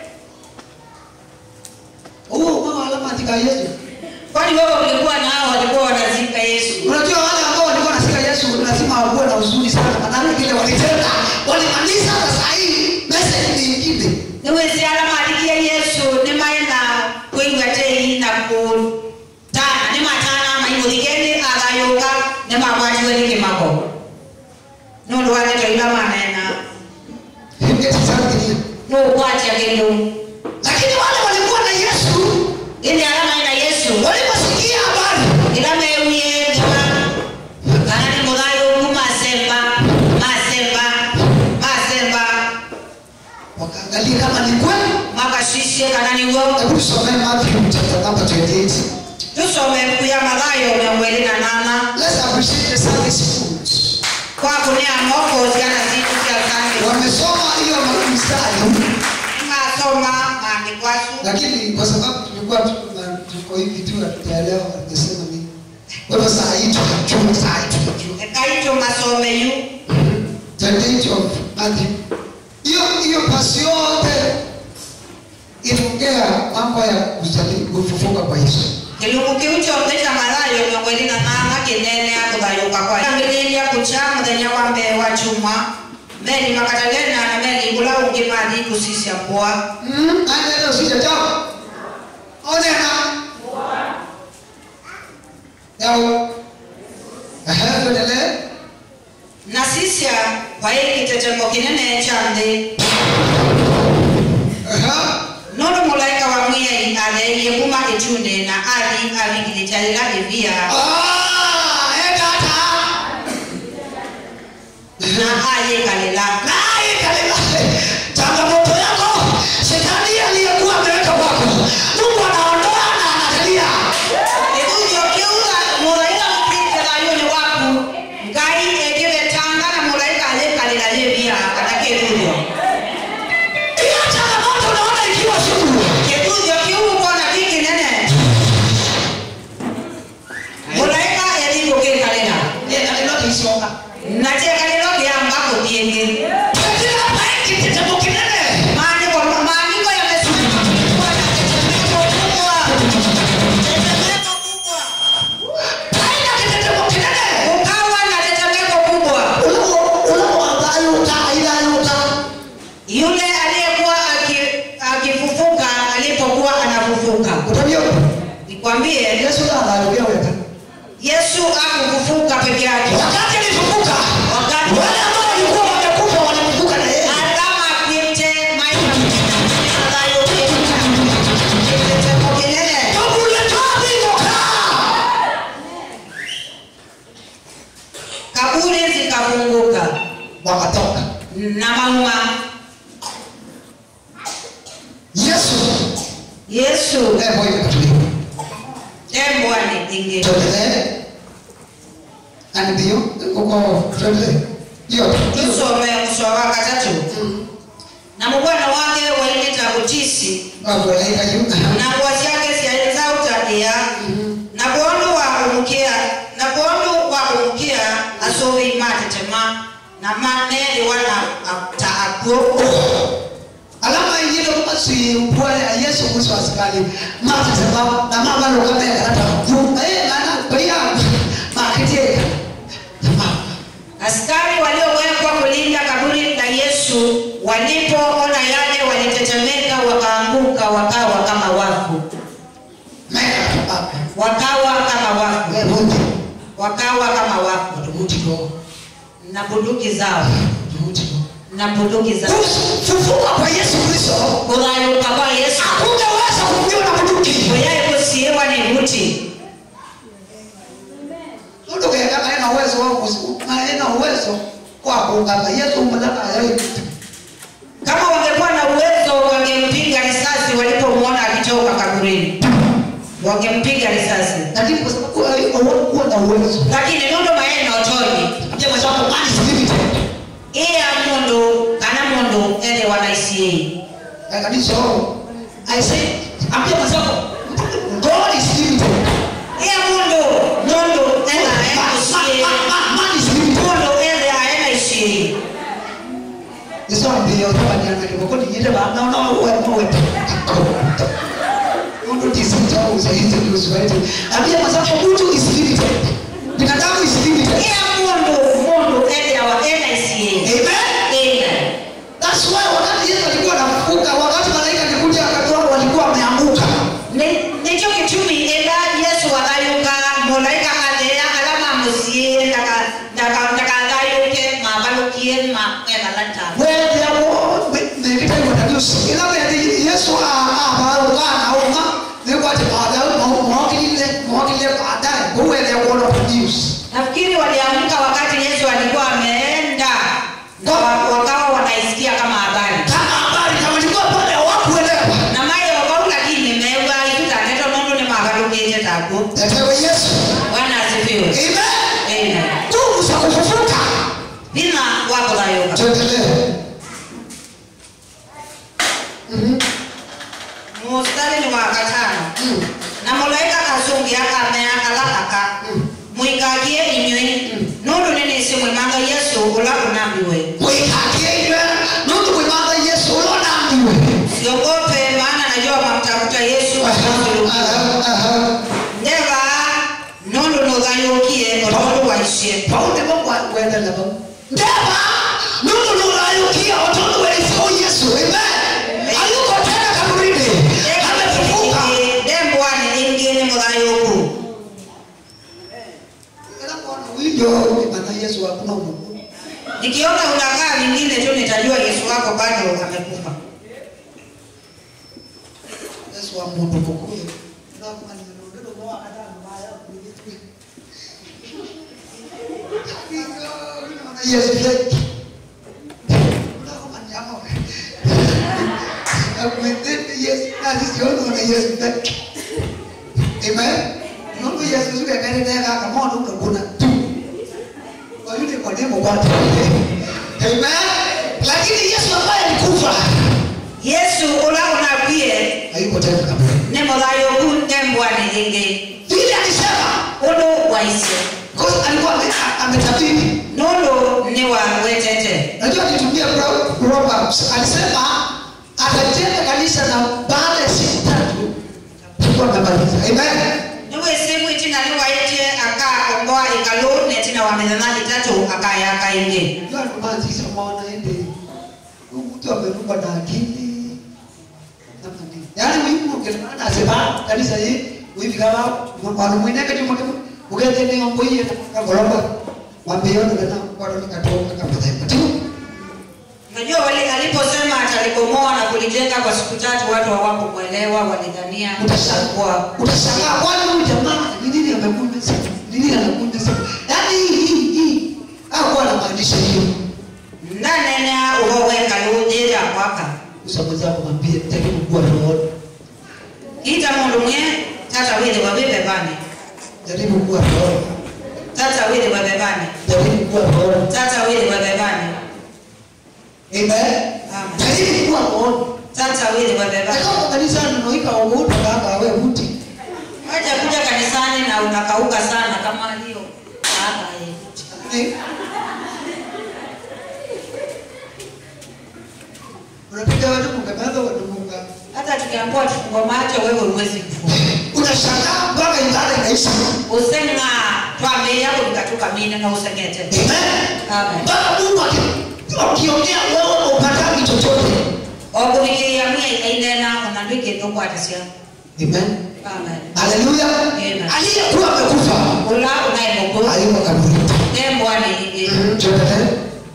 huo mama alama andika Yesu kwani wewe ulikuwa nao walikuwa wanazika yesu unajua wale ambao walikuwa nasika Yesu lazima wakuwe na huzuni sana maana kile walitenda walimaliza sasa hii message ni ingine niwesi alamalikie yesu nimaena kwigwa tei na kutana nimatana maimuthikeni athayuka nimabwatiwe nikimako nundu wanetoiva manena Himgeti sana nukwatia kindu lakini wale walikuwa na Yesu ini alamaina yesu waliposikia habari ila mewie ndima kana ni muthayu masemba masemba masemba wakaangalia kama ni kweli makashisie kana niguo hebu tusomee Matthew chapter number 28 tusome kuya mathayo miongo ĩrĩ na nana let's appreciate the service food kwaku nĩ amoko ciana citu cia sami wamesoma hiyo mstari ngasoma maandiko acu lakini kwa sababu tulikuwa tu- na- tuko hivi tu hatujaelewa wangesema nini kwa hivyo saa hii tunajua saa hii tunajua ekaitũ masome yu 28 of Matthew hiyo hiyo pasi yote inaongea mambo ya kuzali- kufufuka kwa Yesu kĩlungu kĩu kĩothe kĩa mathayo mĩongo ĩrĩ na nana kĩnenea kũthayũka kwa ambĩrĩria kũcha mũthenya wa mbere wa juma meli makadalena na meli ĩkũla ũngĩ mathi kũcicia kwa Mm, anaenda usijatoka. Onena. Yao. Aha, tuendelee. na sisya kwa hii kĩtetemo kĩnene cha nthĩ Aha. nũndũ mũlaika wa mwiai atherie kuma gĩtune na athi avikilitalĩla ĩvia Ah, enda hata. na ayĩkalĩla Naye kalima. Changamoto yako, shetani aliyekuwa ameweka kwako. Mungu anaondoa na anakalia. gĩthunjio kĩu mũlaika mũkĩte thayũ-inĩ waku ngai ĩngĩvetanga na mũlaika ayĩkalĩla ĩvia kana kĩthunjio Hiyo changamoto unaona ikiwa sugu. kĩthunjio kĩu ũkona kĩ kĩnene mũlaika ĩthi gũkĩkalĩla Yeye kalima kisoka. na kĩekalĩlo kĩamba kũthiĩngĩ Lakini hapa hiki kitendo kinene. maandiko maandiko yamesimama kuwa na tetemeko kubwa tetemeko kubwa Haina kitendo kinene. ukawa na tetemeko kubwa yule aliyekuwa aki- akifufuka alipokuwa anafufuka nikwambie yesu akufufuka peke yake wakati alama apite maisha anayo tetemeko kinene kaburi zikafunguka na mauma yesu embwani ingi tusome kuswa wa katatu na mubwana wake wailita kutisi na nguo ciake ciaeza utakia na bondu wa kumukia na bondu wa kumukia asuvi matetema na maneli wana ta akuo alama ingine kama si upole ya yesu kuhusu askari mata sababu na mama ndo kama ya karata kufunga eh maana kwa hiyo maketie askari waliowekwa kulinda kaburi la yesu walipoona yale walitetemeka wakaanguka wakawa kama wafu mega baba wakawa kama wafu wewe wote wakawa kama wafu tukuti kwa na bunduki zao tukuti na bunduki zao kufufuka kwa yesu kristo kuthayuka kwa yesu hakungeweza kufikiwa na bunduki kuyaye kusiiwa ni buti ndio kaya kana uwezo wao na uwezo kwa kuungana yesu mlaka yeye kama wangekuwa na uwezo wangempiga risasi walipomwona akitoka kaburini wangempiga risasi lakini kwa sababu hawakuwa na uwezo lakini nundu maena otoni pia mwenzako mali is limited iya mundu kana mundu ethe wanaisiei kanisa I say ambia mwenzako God God is limited. iya mundu mundu ena Man, ena man, isie man, man, man is limited. mundu ena ena isie Nisombe otwanyana kiboko niyite bana no we no we. Mundu tisita usaizi usaizi. Ambia masafa mtu is limited. Binadamu is limited. iya mundu mundu ena wa ena isie Amen. ena That's why wakati Yesu alikuwa anafufuka, wakati malaika alikuja akatoa walikuwa wameanguka. nicho kitumi enda yesu wathayuka mulaika athea ala mamusie ndakathayuke mabalukie maena lata Where there was the time when you see ila when Yesu abaruka anauma ni kwa sababu mwakile mwakile baadaye go where there was of news. nafikiri waliamka wakati yesu alikuwa ameenda na wa- wakawa wanaisikia kama habari Kama habari kama ilikuwa pale hawakuelewa. na maye wakaula kini meuga itutanetho nundu ni magalukite taku Etewe Yesu. bwana asifiwe Amen. Amen. Nguvu za kufufuka. thina wa kuthayuka Tuendelee. mustari ni wa gatano na mulaika kazungia kamea kalakaka mwikagie inywi nundu ninisi mwimanga yesu ula unambiwe Mwikakie iwe nundu kwimanga Yesu ulona ambiwe. siogope maana najua mamtafuta yesu akasulubiwa Aha, aha. ndeva nundu nuthayukie otondu waicie Paundi Mungu kuendelea Mungu. Ndema nundu nurayukia watoto walifo Yesu. Amen. Hayuko tena kaburini. Amefufuka. ndembwani ingi ni muthayuku Ila kuona Huyo maana Yesu hakuna Mungu. nikiona unakaa vingine tu nitajua yesu wako bado amekufa Yesu wa mundu mukuru. Na kama ni ndio kwa hata mbaya kulitu. Yesu fake. Una kama ni amo. Akwende Yesu na sisi wote na Yesu fake. Amen. Mungu Yesu sio kani tena kama ndo kuna tu. Kwa yule kwa demo kwa Amen. Lakini Yesu ambaye alikufa yesu ula unabie hayuko tena kabisa. ni muthayuku ndembwani ingi Vile alisema undu waicie Because alikuwa ame- ametabiri. nundu ni wa wetete Najua alitumia Pro- Proverbs. Alisema atajenga kanisa na baada ya siku tatu tulikuwa amemaliza. Amen. niwisimu itina niwaitie akakomboa ikalu netina wa mithana itatu akayaka ingi Ndio alikuwa sisi mwana ende. Huyu mtu amerukwa na akili. Namna gani? Yaani huyu mtu kana anasema kanisa hii hivi kama kwa mwingine kati mmoja ugeze ni mambo hii na goroba. Wameona na kwa ndo katoka kama taifa. unajua wali aliposema atalibomoa na kulijenga kwa siku tatu watu hawakumwelewa walidhania Utashangaa. kuwa utashangaa kwani huyu jamaa ni nini amekuja sasa ni nini anakuja sasa yaani hii hii hii hakuwa anamaanisha hiyo ndanenea uhoweka lujira kwaka usamweza kumwambia jaribu kuwa roho kita mundu mwe tata wili wavive vani jaribu kuwa roho tata wili wave vani jaribu kuwa roho tata wili wave vani amen Amen. jaribu kuwa roho tata wili wave vani kama kanisa ninoika uhuta baba wewe uti wacha kuja kanisani na unakauka sana kama hiyo baba eh. unapiga watu mkabadha watu mka hata tukiambua tufungo macho wewe uwezi kufunga unashangaa mpaka ibada inaisha usenga twambie yako nikatuka mine na usengete amen Amen. mpaka Mungu aki- akiongea wewe upataki chochote okuvikiria mwe ikainena onandwike ndokwatisia amen amen haleluya Amen. aliyekuwa amekufa ula unaemoko alikuwa kaburini tembwani ingi tuendelee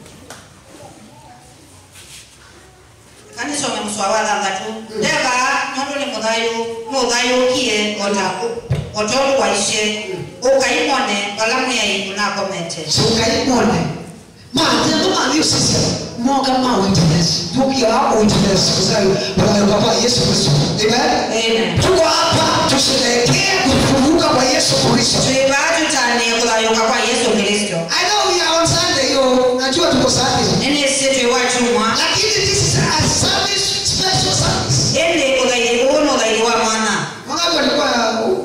kanisome muswawalanga tu ndeva nondu ni muthayu nuthayukie otaku otondu waisye ukaimone vala mwiyai unakomete sukaimone manje nomani sisi moga ma witness tukia hapo witness kusayo bwana baba Yesu Kristo amen Amen. tuko hapa tusherehekee kufufuka kwa Yesu Kristo twivatutanie kuthayuka kwa yesu kristo I know we are on Sunday yo najua tuko Sunday nini sitwi wachumwa lakini this is a service special service indi uthairi uu ni uthairi wa mwana wangapi walikuwa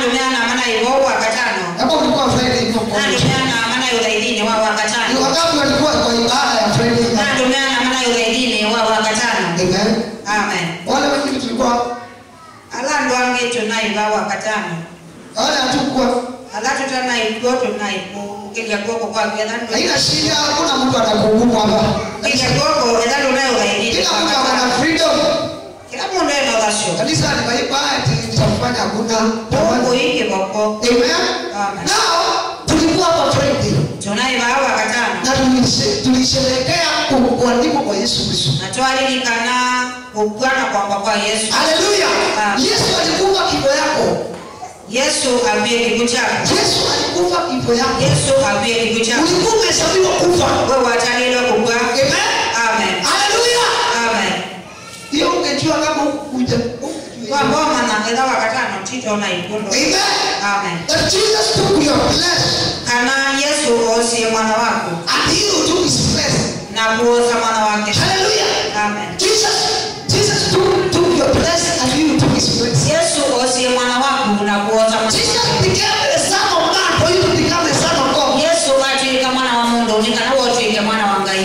nandumeana mana ivo wakatano Kama ulikuwa Friday hivyo kwa wiki. nandumeana mana yuthaithini wa Ni wakatano wangapi walikuwa kwa ibada ya Friday? nandumeana mana yuthaithini wa wakatano Amen. amen Wale wengine tulikuwa ala andu angi tunaiva wakatano wale hatukuwa ala tutanaikuo tunaiku ukilya guoko kwake haina shida, hakuna mtu anakuhukumu hapa. ukilya guoko ethandu nayuthaithini Kila mtu ako na freedom. kila mundu ena uthasyo Kanisa ni ibada nitakufanya hakuna mungu iki voko Amen. Amen. Now tulikuwa hapa Friday tunaiva wakatano na tulishe- tulisherehekea ku- kuandikwa kwa Yesu Kristo. na twalilikana kukwana kwamba kwa yesu Haleluya. Amen. Yesu alikufa kifo yako. yesu avie kigu chako Yesu alikufa kifo yako. yesu avie kigu chako Ulikuwa umehesabiwa kufa. we watalilwa kugwa Amen. amen Haleluya. amen Hiyo ungejua kama hukuja. hukujua. kwamboma na etha wakatano titona ikundo Amen. amen That Jesus took your place kana yesu osie mwana wako and he took his place. na kuosa mwana wake Hallelujah. amen Jesus, Jesus took, took your place and you took his place. yesu osie mwana wako na kuosa mwana Jesus wake became the son of man for you to become the son of God. yesu atwika mwana wa mundu nikana wotwike mwana wa ngai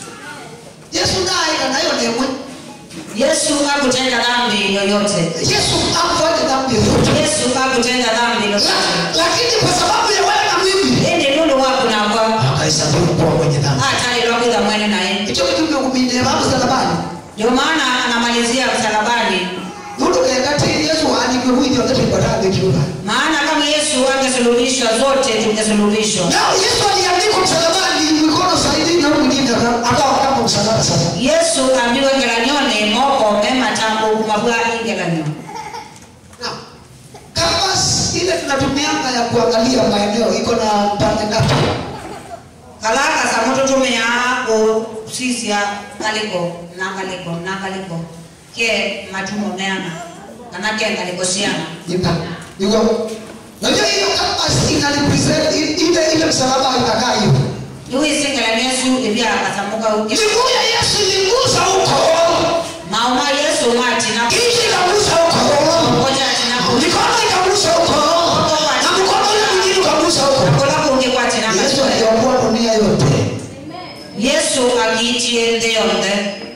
Yesu naye kanayo nemwe. yesu akutenda dhambi yoyote Yesu hakufanya dhambi yoyote. yesu akutenda dhambi yoyote La- Lakini kwa sababu ya wewe na mimi indi nundu waku nakwa akahesabiwa kuwa mwenye dhambi. atalilwa kwitha mwene naye Hicho kitu kimekuminia babu msalabani. ndio maana anamalizia msalabani Mundu kayakati Yesu anikikuja wakati kwa dhambi kiuba. maana kama yesu angesulubishwa zote tungesulubishwa Na Yesu aliandikwa msalabani mikono zaidi na huyu mwingine akawa kama msalaba sasa. yesu ambiwe ngelanyone moko mema tambo kumabwa ingelanyo Now, canvas ile tunatumianga ya kuangalia maeneo iko na pande ngapi? kalaka sa mututumia kusisia ngaliko nangaliko nangaliko ke matumo meana kana ke ngaliko siana Ika. Iko. Unajua hiyo canvas ina represent i- ile ile msalaba itakaa hiyo. niwisingelani yesu ivya akasamuka uke Miguu ya Yesu iligusa huko. mauma yesu matina Kichwa ikagusa huko. koja tinako Mikono ikagusa huko. Na mkono ule mwingine ukagusa huko. kola kungi kwatina Yesu aliokoa dunia yote. yesu agiitie nthi yonthe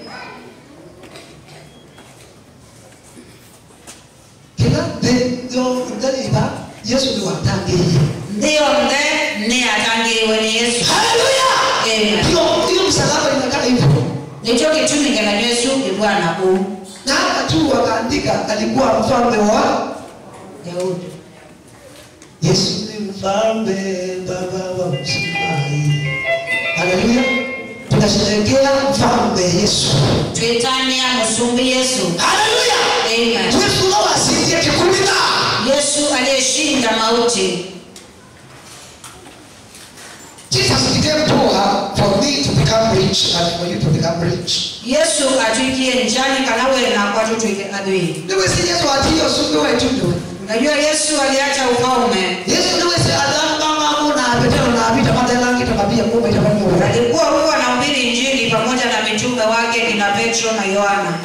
Kila ndio ndaliba Yesu ni watangiye. nthi yonthe ni atangiriwe ni yesu Haleluya. Amen. Hiyo hiyo msalaba inakaa hivyo. nikyo gitumi ngelani yesu ibwana kuu Na hata tu wakaandika alikuwa mfalme wa daudi Yesu ni mfalme baba wa msamahi. Haleluya. Tunasherehekea mfalme Yesu. twitania musumbi yesu Haleluya. Amen. Yesu no asindie kikumina. yesu aliyeshinda mauti Jesus became poor for me to become rich and for you to become rich. yesu atwikie njani kana wena kwatutwike athwii Niwe si Yesu atiyo sumbi wa itundo. unajua yesu aliacha ufalme Yesu niwe si adamu kama una apetero na apita matelangi tabia kumbe tabia. alikuwa huwa anahubiri injili pamoja na mitume wake kina petro na yohana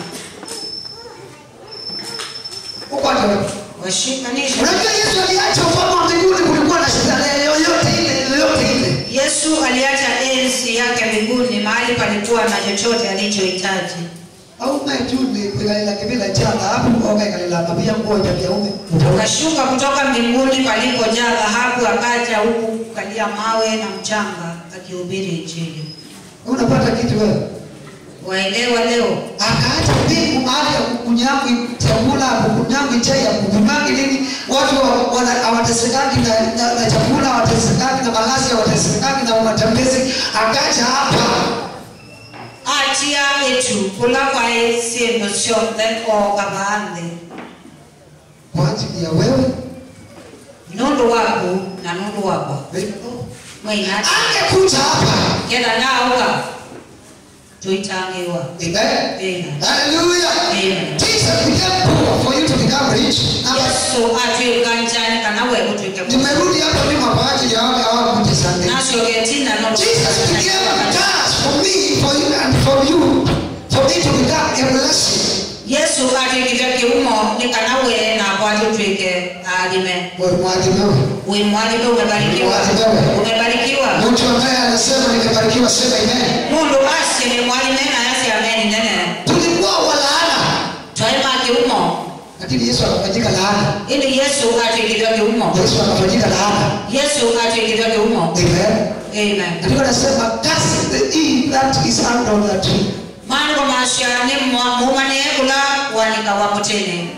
Uko ndio. washikanisha Unajua Yesu aliacha ufalme wa mbinguni kulikuwa na starehe yoyote ile yoyote ile. yesu aliacha enzi yake mbinguni mahali palikuwa na chochote alichohitaji Au maituni kuigaila kibila changa hapo oga ikalila mabia ngoja vya ume. akashuka kutoka mbinguni palipojaa dhahabu akaja huku kukalia mawe na mchanga akihubiri injili Unapata kitu wewe. waelewa leo akaacha mbingu mahali ya kukunyangu chakula kukunyangu chai ya kukunyangu nini watu wa- wana- hawatesekaki na, na, na chakula hawatesekaki na malazi hawatesekaki na matembezi akaja hapa atia etu kula kwae sindu cionthe oga nthi kwa ajili ya wewe nundu waku na nundu wakwa mwaina angekuja hapa ketha nauga tuitangiwa Amen. Amen. Hallelujah. Amen. Jesus became poor for you to become rich. Na yesu atwika njani kana we gutwike nimerudi hapa mimi kwa ajili ya wale hawakuja Sunday. nacio getina no Jesus became cash for me, for you, and for you, for me to become a blessing. yesu yesu atwikite kiumo nikanawe na kwatutwike alime wewe mwadhimewe wi mwalime umebarikiwa umebarikiwa mtu ambaye anasema nimebarikiwa sema amen mundu asye ni mwalime na yasi ameni nene tulikuwa walaana twaima kiumo lakini yesu akafanyika laana ili yesu atwikitwe kiumo yesu akafanyika laana yesu atwikitwe kiumo amen amen andiko nasema cast the e that is under the tree maandiko masya ni mumanie kula wanika wa mutini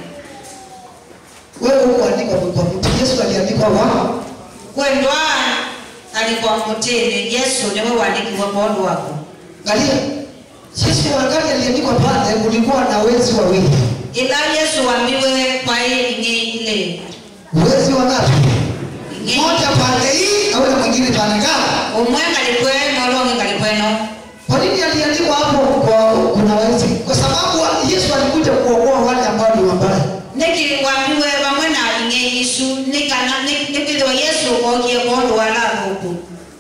wewe hukuandikwa kwa mtu yesu aliandikwa wa kwendwa alikuwa mutini yesu niwe wandikiwe mondo wako angalia sisi wakati aliandikwa pale kulikuwa na wezi wawili ila yesu wambiwe kwai ingi ile wezi wangapi ingi mmoja pande hii na ule mwingine pande ngao umwe ngalikweno olongi ngalikweno kwa nini aliandikwa hapo kwa kuna wezi kwa sababu wa- yesu alikuja kuokoa wale ambao ni wabaya niki wambiwe vamwe na ingi isu nikana nikithiwa yesu okie mondo wala thuku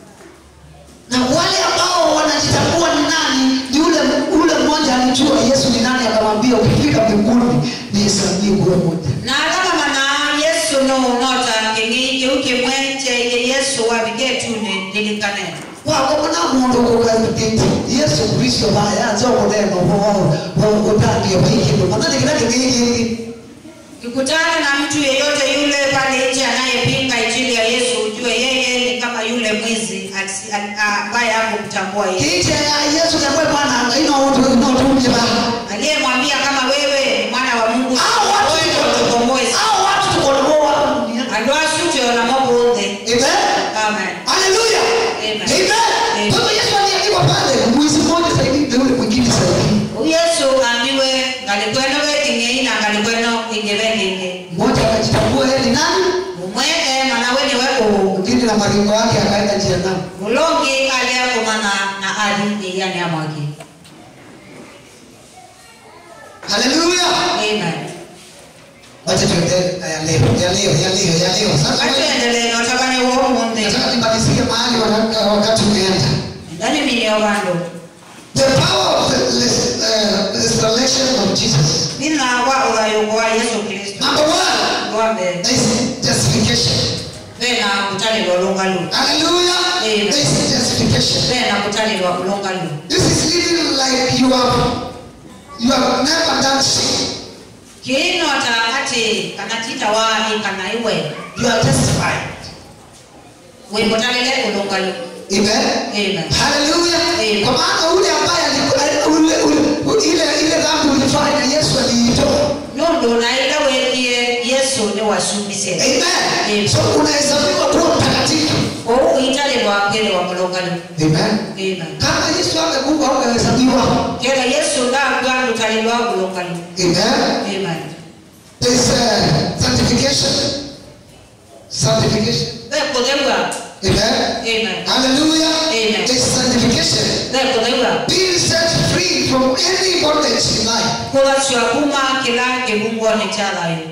na wale ambao wanajitambua ni nani ni ule ule mmoja alijua yesu ni nani akamwambia ukifika mbinguni nihesabie kuwe moja na kama mana yesu no nota kingi kiu kimwe cheye yesu wabiketune lilikane wakomona mundu kukatiti yesu kristo vaya nzokuneno utangie vaikindu manani kila kingiki kikutana na mtu yeyote yule pale nje anayepinga injili ya yesu ujue yeye ni kama yule mwizi asi- a- a- ambaye hakumtambua yeye kiite ya yesu kakwe mwana inotumjeba aliyemwambia kama wewe ni mwana wa mungu Hao watu wewe tuko- ndio ukombozi hao watu tukonoa andå acu na mabåthä amen haleluya Amen. amen Amen. kwa hivyo yesu aliandikwa pale mwizi mmoja zaidi na yule mwingine zaidi yesu ambiwe ngalikweno veking'ei na ngalikweno ingi vekingi mmoja akajitambua yeye ni nani umwe manawe niwe uu mwingine na maringo yake akaenda jehanamu ulongi aliakumana na ali iyani amwaki haleluya amen wacha tuendelee ya leo ya leo ya leo ya leo sasa atuendelee notabanye womunthi nataka nimalizie mahali wana- wakati umeenda ndani minio vandu the power of the res- uh, restoration of jesus thina wa uthayuko wa yesu kristo number one rwa mbere there is justification vena kutalilwa ulungalu haleluya Amen. there is justification vena kutalilwa ulungalu this is living like you have you have never done sin kiinota ati kanatita wai kana iwe you are justified wimutalile ulungalu amen amen haleluya Amen. kwa maana ule ambaye aliku- ule, ule, ile ile dhambi ulifanya yesu aliitoa nundu na ila wekie yesu ni wasumbise amen Amen. so unahesabiwa kuwa mtakatifu kou italilwa kele wa mulungalu amen amen kama yesu angekufa ungehesabiwa kela yesu ndagwa lutalilwa ulungalu amen amen there is uh, sanctification sanctification vekuthegwa amen amen hallelujah Amen. there is sanctification vekuthegwa being set free from any bondage in life kuthacwa kuma kila kivungoni cha thayu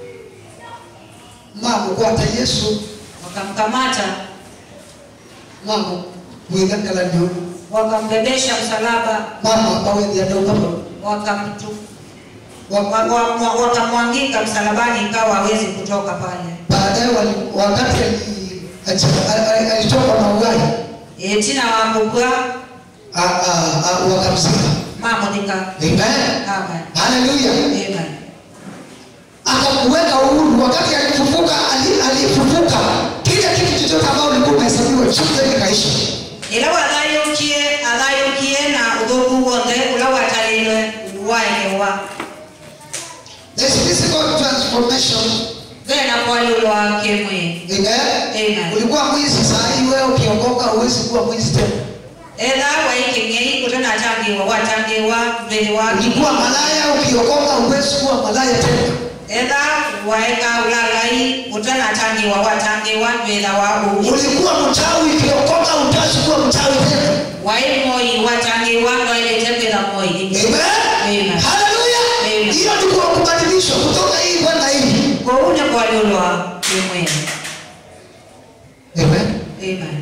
mamukwata yesu wakamkamata mamu mwithangala ndio wakambebesha msalaba mama bawethiandokama wakamtu waka- wa- wa- wakamwangika msalabani ikawa hawezi kutoka pale baadaye wali- wakati ali- achi- ali- alitoka na ugai E, tina wakubwa a- a- a- wakamzika mamuthika amen amen haleluya amen akakuweka uhuru wakati alifufuka ali- alifufuka kile kitu chochote ambao ulikuwa umehesabiwa chote kikaisha ila wathayukie athayukie na uthuku wonthe ula watalilwe waekewa There's physical transformation thena kwalulwa kimwi amen Amen. ulikuwa mwizi saa hii wewe ukiokoka huwezi kuwa mwizi tena etha waiking'ei kutenatangiwa watangiwa mthili waki ulikuwa malaya ukiokoka huwezi kuwa malaya tena etha waeka ulalai utenatangiwa watangiwa thila wa uu ulikuwa mchawi ukiokoka hutaki kuwa mchawi tena wai moi watangiwa noilite kwitha moi amen Amen. haleluya Amen. hiyo ni kwa kubadilishwa kutoka hii kwenda hii kou ni kwalulwa kimwi amen amen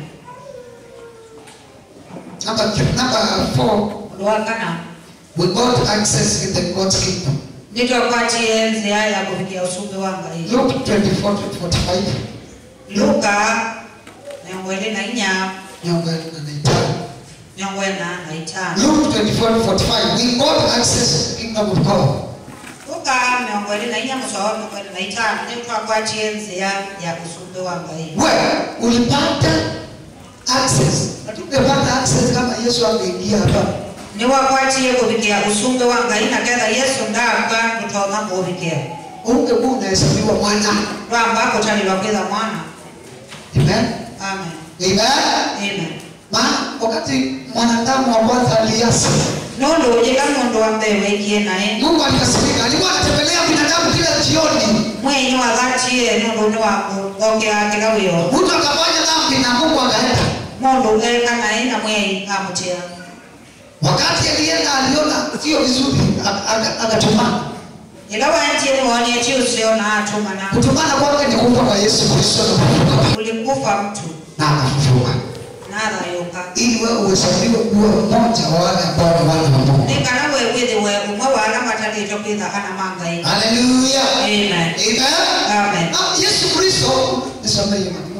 number number four undu wa kana we got access in the God's kingdom nitwakwatie nzia ya kuvikia usumbi wa ngai Luke 24 to 45. luka miongo ĩrĩ na inya Miongo ĩrĩ na ĩtano. miongo ĩna na itano Luke 24 to 45. We got access to the kingdom of God. luka miongo ĩrĩ na inya mũswa wa miongo ĩrĩ na itano nitwakwatie nzia ya usumbi wa ngai Wewe ulipata access. Hatungepata access kama Yesu angeingia hapa. niwakwatie kuvikia usumbi wa ngai na ketha yesu ndauka ndutoma kuvikia Ungekuwa unahesabiwa mwana. rwamba kutalilwa kwitha mwana Amen. amen Amen. amen Maana wakati mwanadamu wa kwanza aliasi, nundu ujika mundu wa mbere waikie naye Mungu alikasirika. Alikuwa anatembelea binadamu kila jioni. mwenyi wa dhatie nundu ni wakugokea kila wiyo Mtu akafanya dhambi na Mungu akaenda. mundu eka naye na mwenyi amutia Wakati alienda aliona sio vizuri, ak- ak- akatumana. ila wantie niwonie usio na atumana Kutumana kwake ni kufa kwa Yesu Kristo na kufufuka ulikufa mtu na akafufuka, nathayuka ili wewe uhesabiwe kuwa mmoja wa wale ambao ni wana wa Mungu. nikana we withiwe umwe wa ala matalito kwitha kana mangai Haleluya. amen Amen. Amen. Ah, Yesu Kristo nisamehe maneno.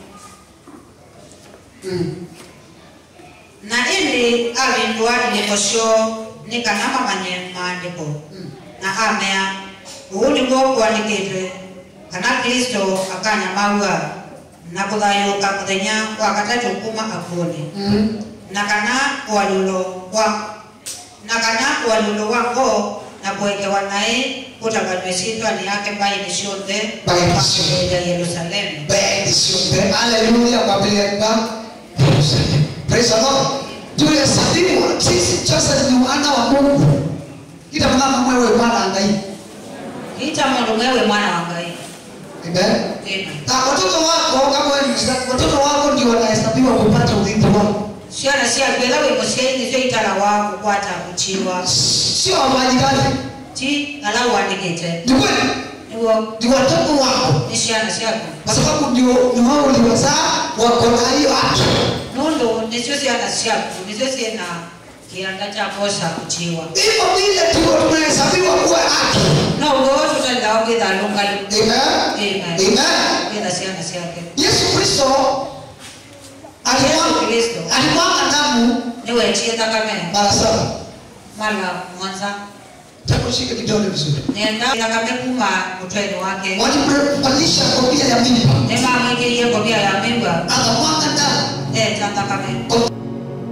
Mm. na indi avindua iliko syo nikana mamanye maandiko na amea uu niguo kwandikitwe kana kristo akanya maua na kuthayuka muthenya wa katatu kuma akuoni Mm. na kana walulo wa na kana walulo wako na kuekewa naye kutanganywe sitwani yake mbaini cionthe Mbaini cionthe. ya yerusalemu Bẹ́ẹ̀ni sí ọ̀bẹ. Hallelujah kwambia ẹgbà. Praise the Lord. Tulihesabiwa sisi sasa ni wana wa Mungu. Ita mama mwewe mwana angai. ita mundu mwewe mwana wa ngai Amen. Amen. Na watoto wako kama wewe ni Muislamu, watoto wako ndio wanahesabiwa kupata urithi wako. ciana ciakwitha wi muciaini cio itara wa kukwata kuchiwa Sio wafanyikazi. ti ala wandikite Ni kweli. niguo Ni watoto wako. ni ciana ciaku Kwa sababu ndio ni wao uliwazaa wako na hiyo haki. nundu nicio ciana ciaku nicio ciina kianda cha kosa kuchiwa Hivyo vile tu tunahesabiwa kuwa haki. no ugo tutalilao kwitha lungalu Amen. Amen. Amen. kwitha ciana ciake Yesu Kristo Yesu alimwaga Kristo alimwaga damu niwetie thakame mara saba. mala mwanza Takushika kidole vizuri. nenda thakame kuma mutweni wake Walimvalisha kofia ya mimba, nimamwikirie kobia ya mimba akamwaga damu eta thakame Kwa-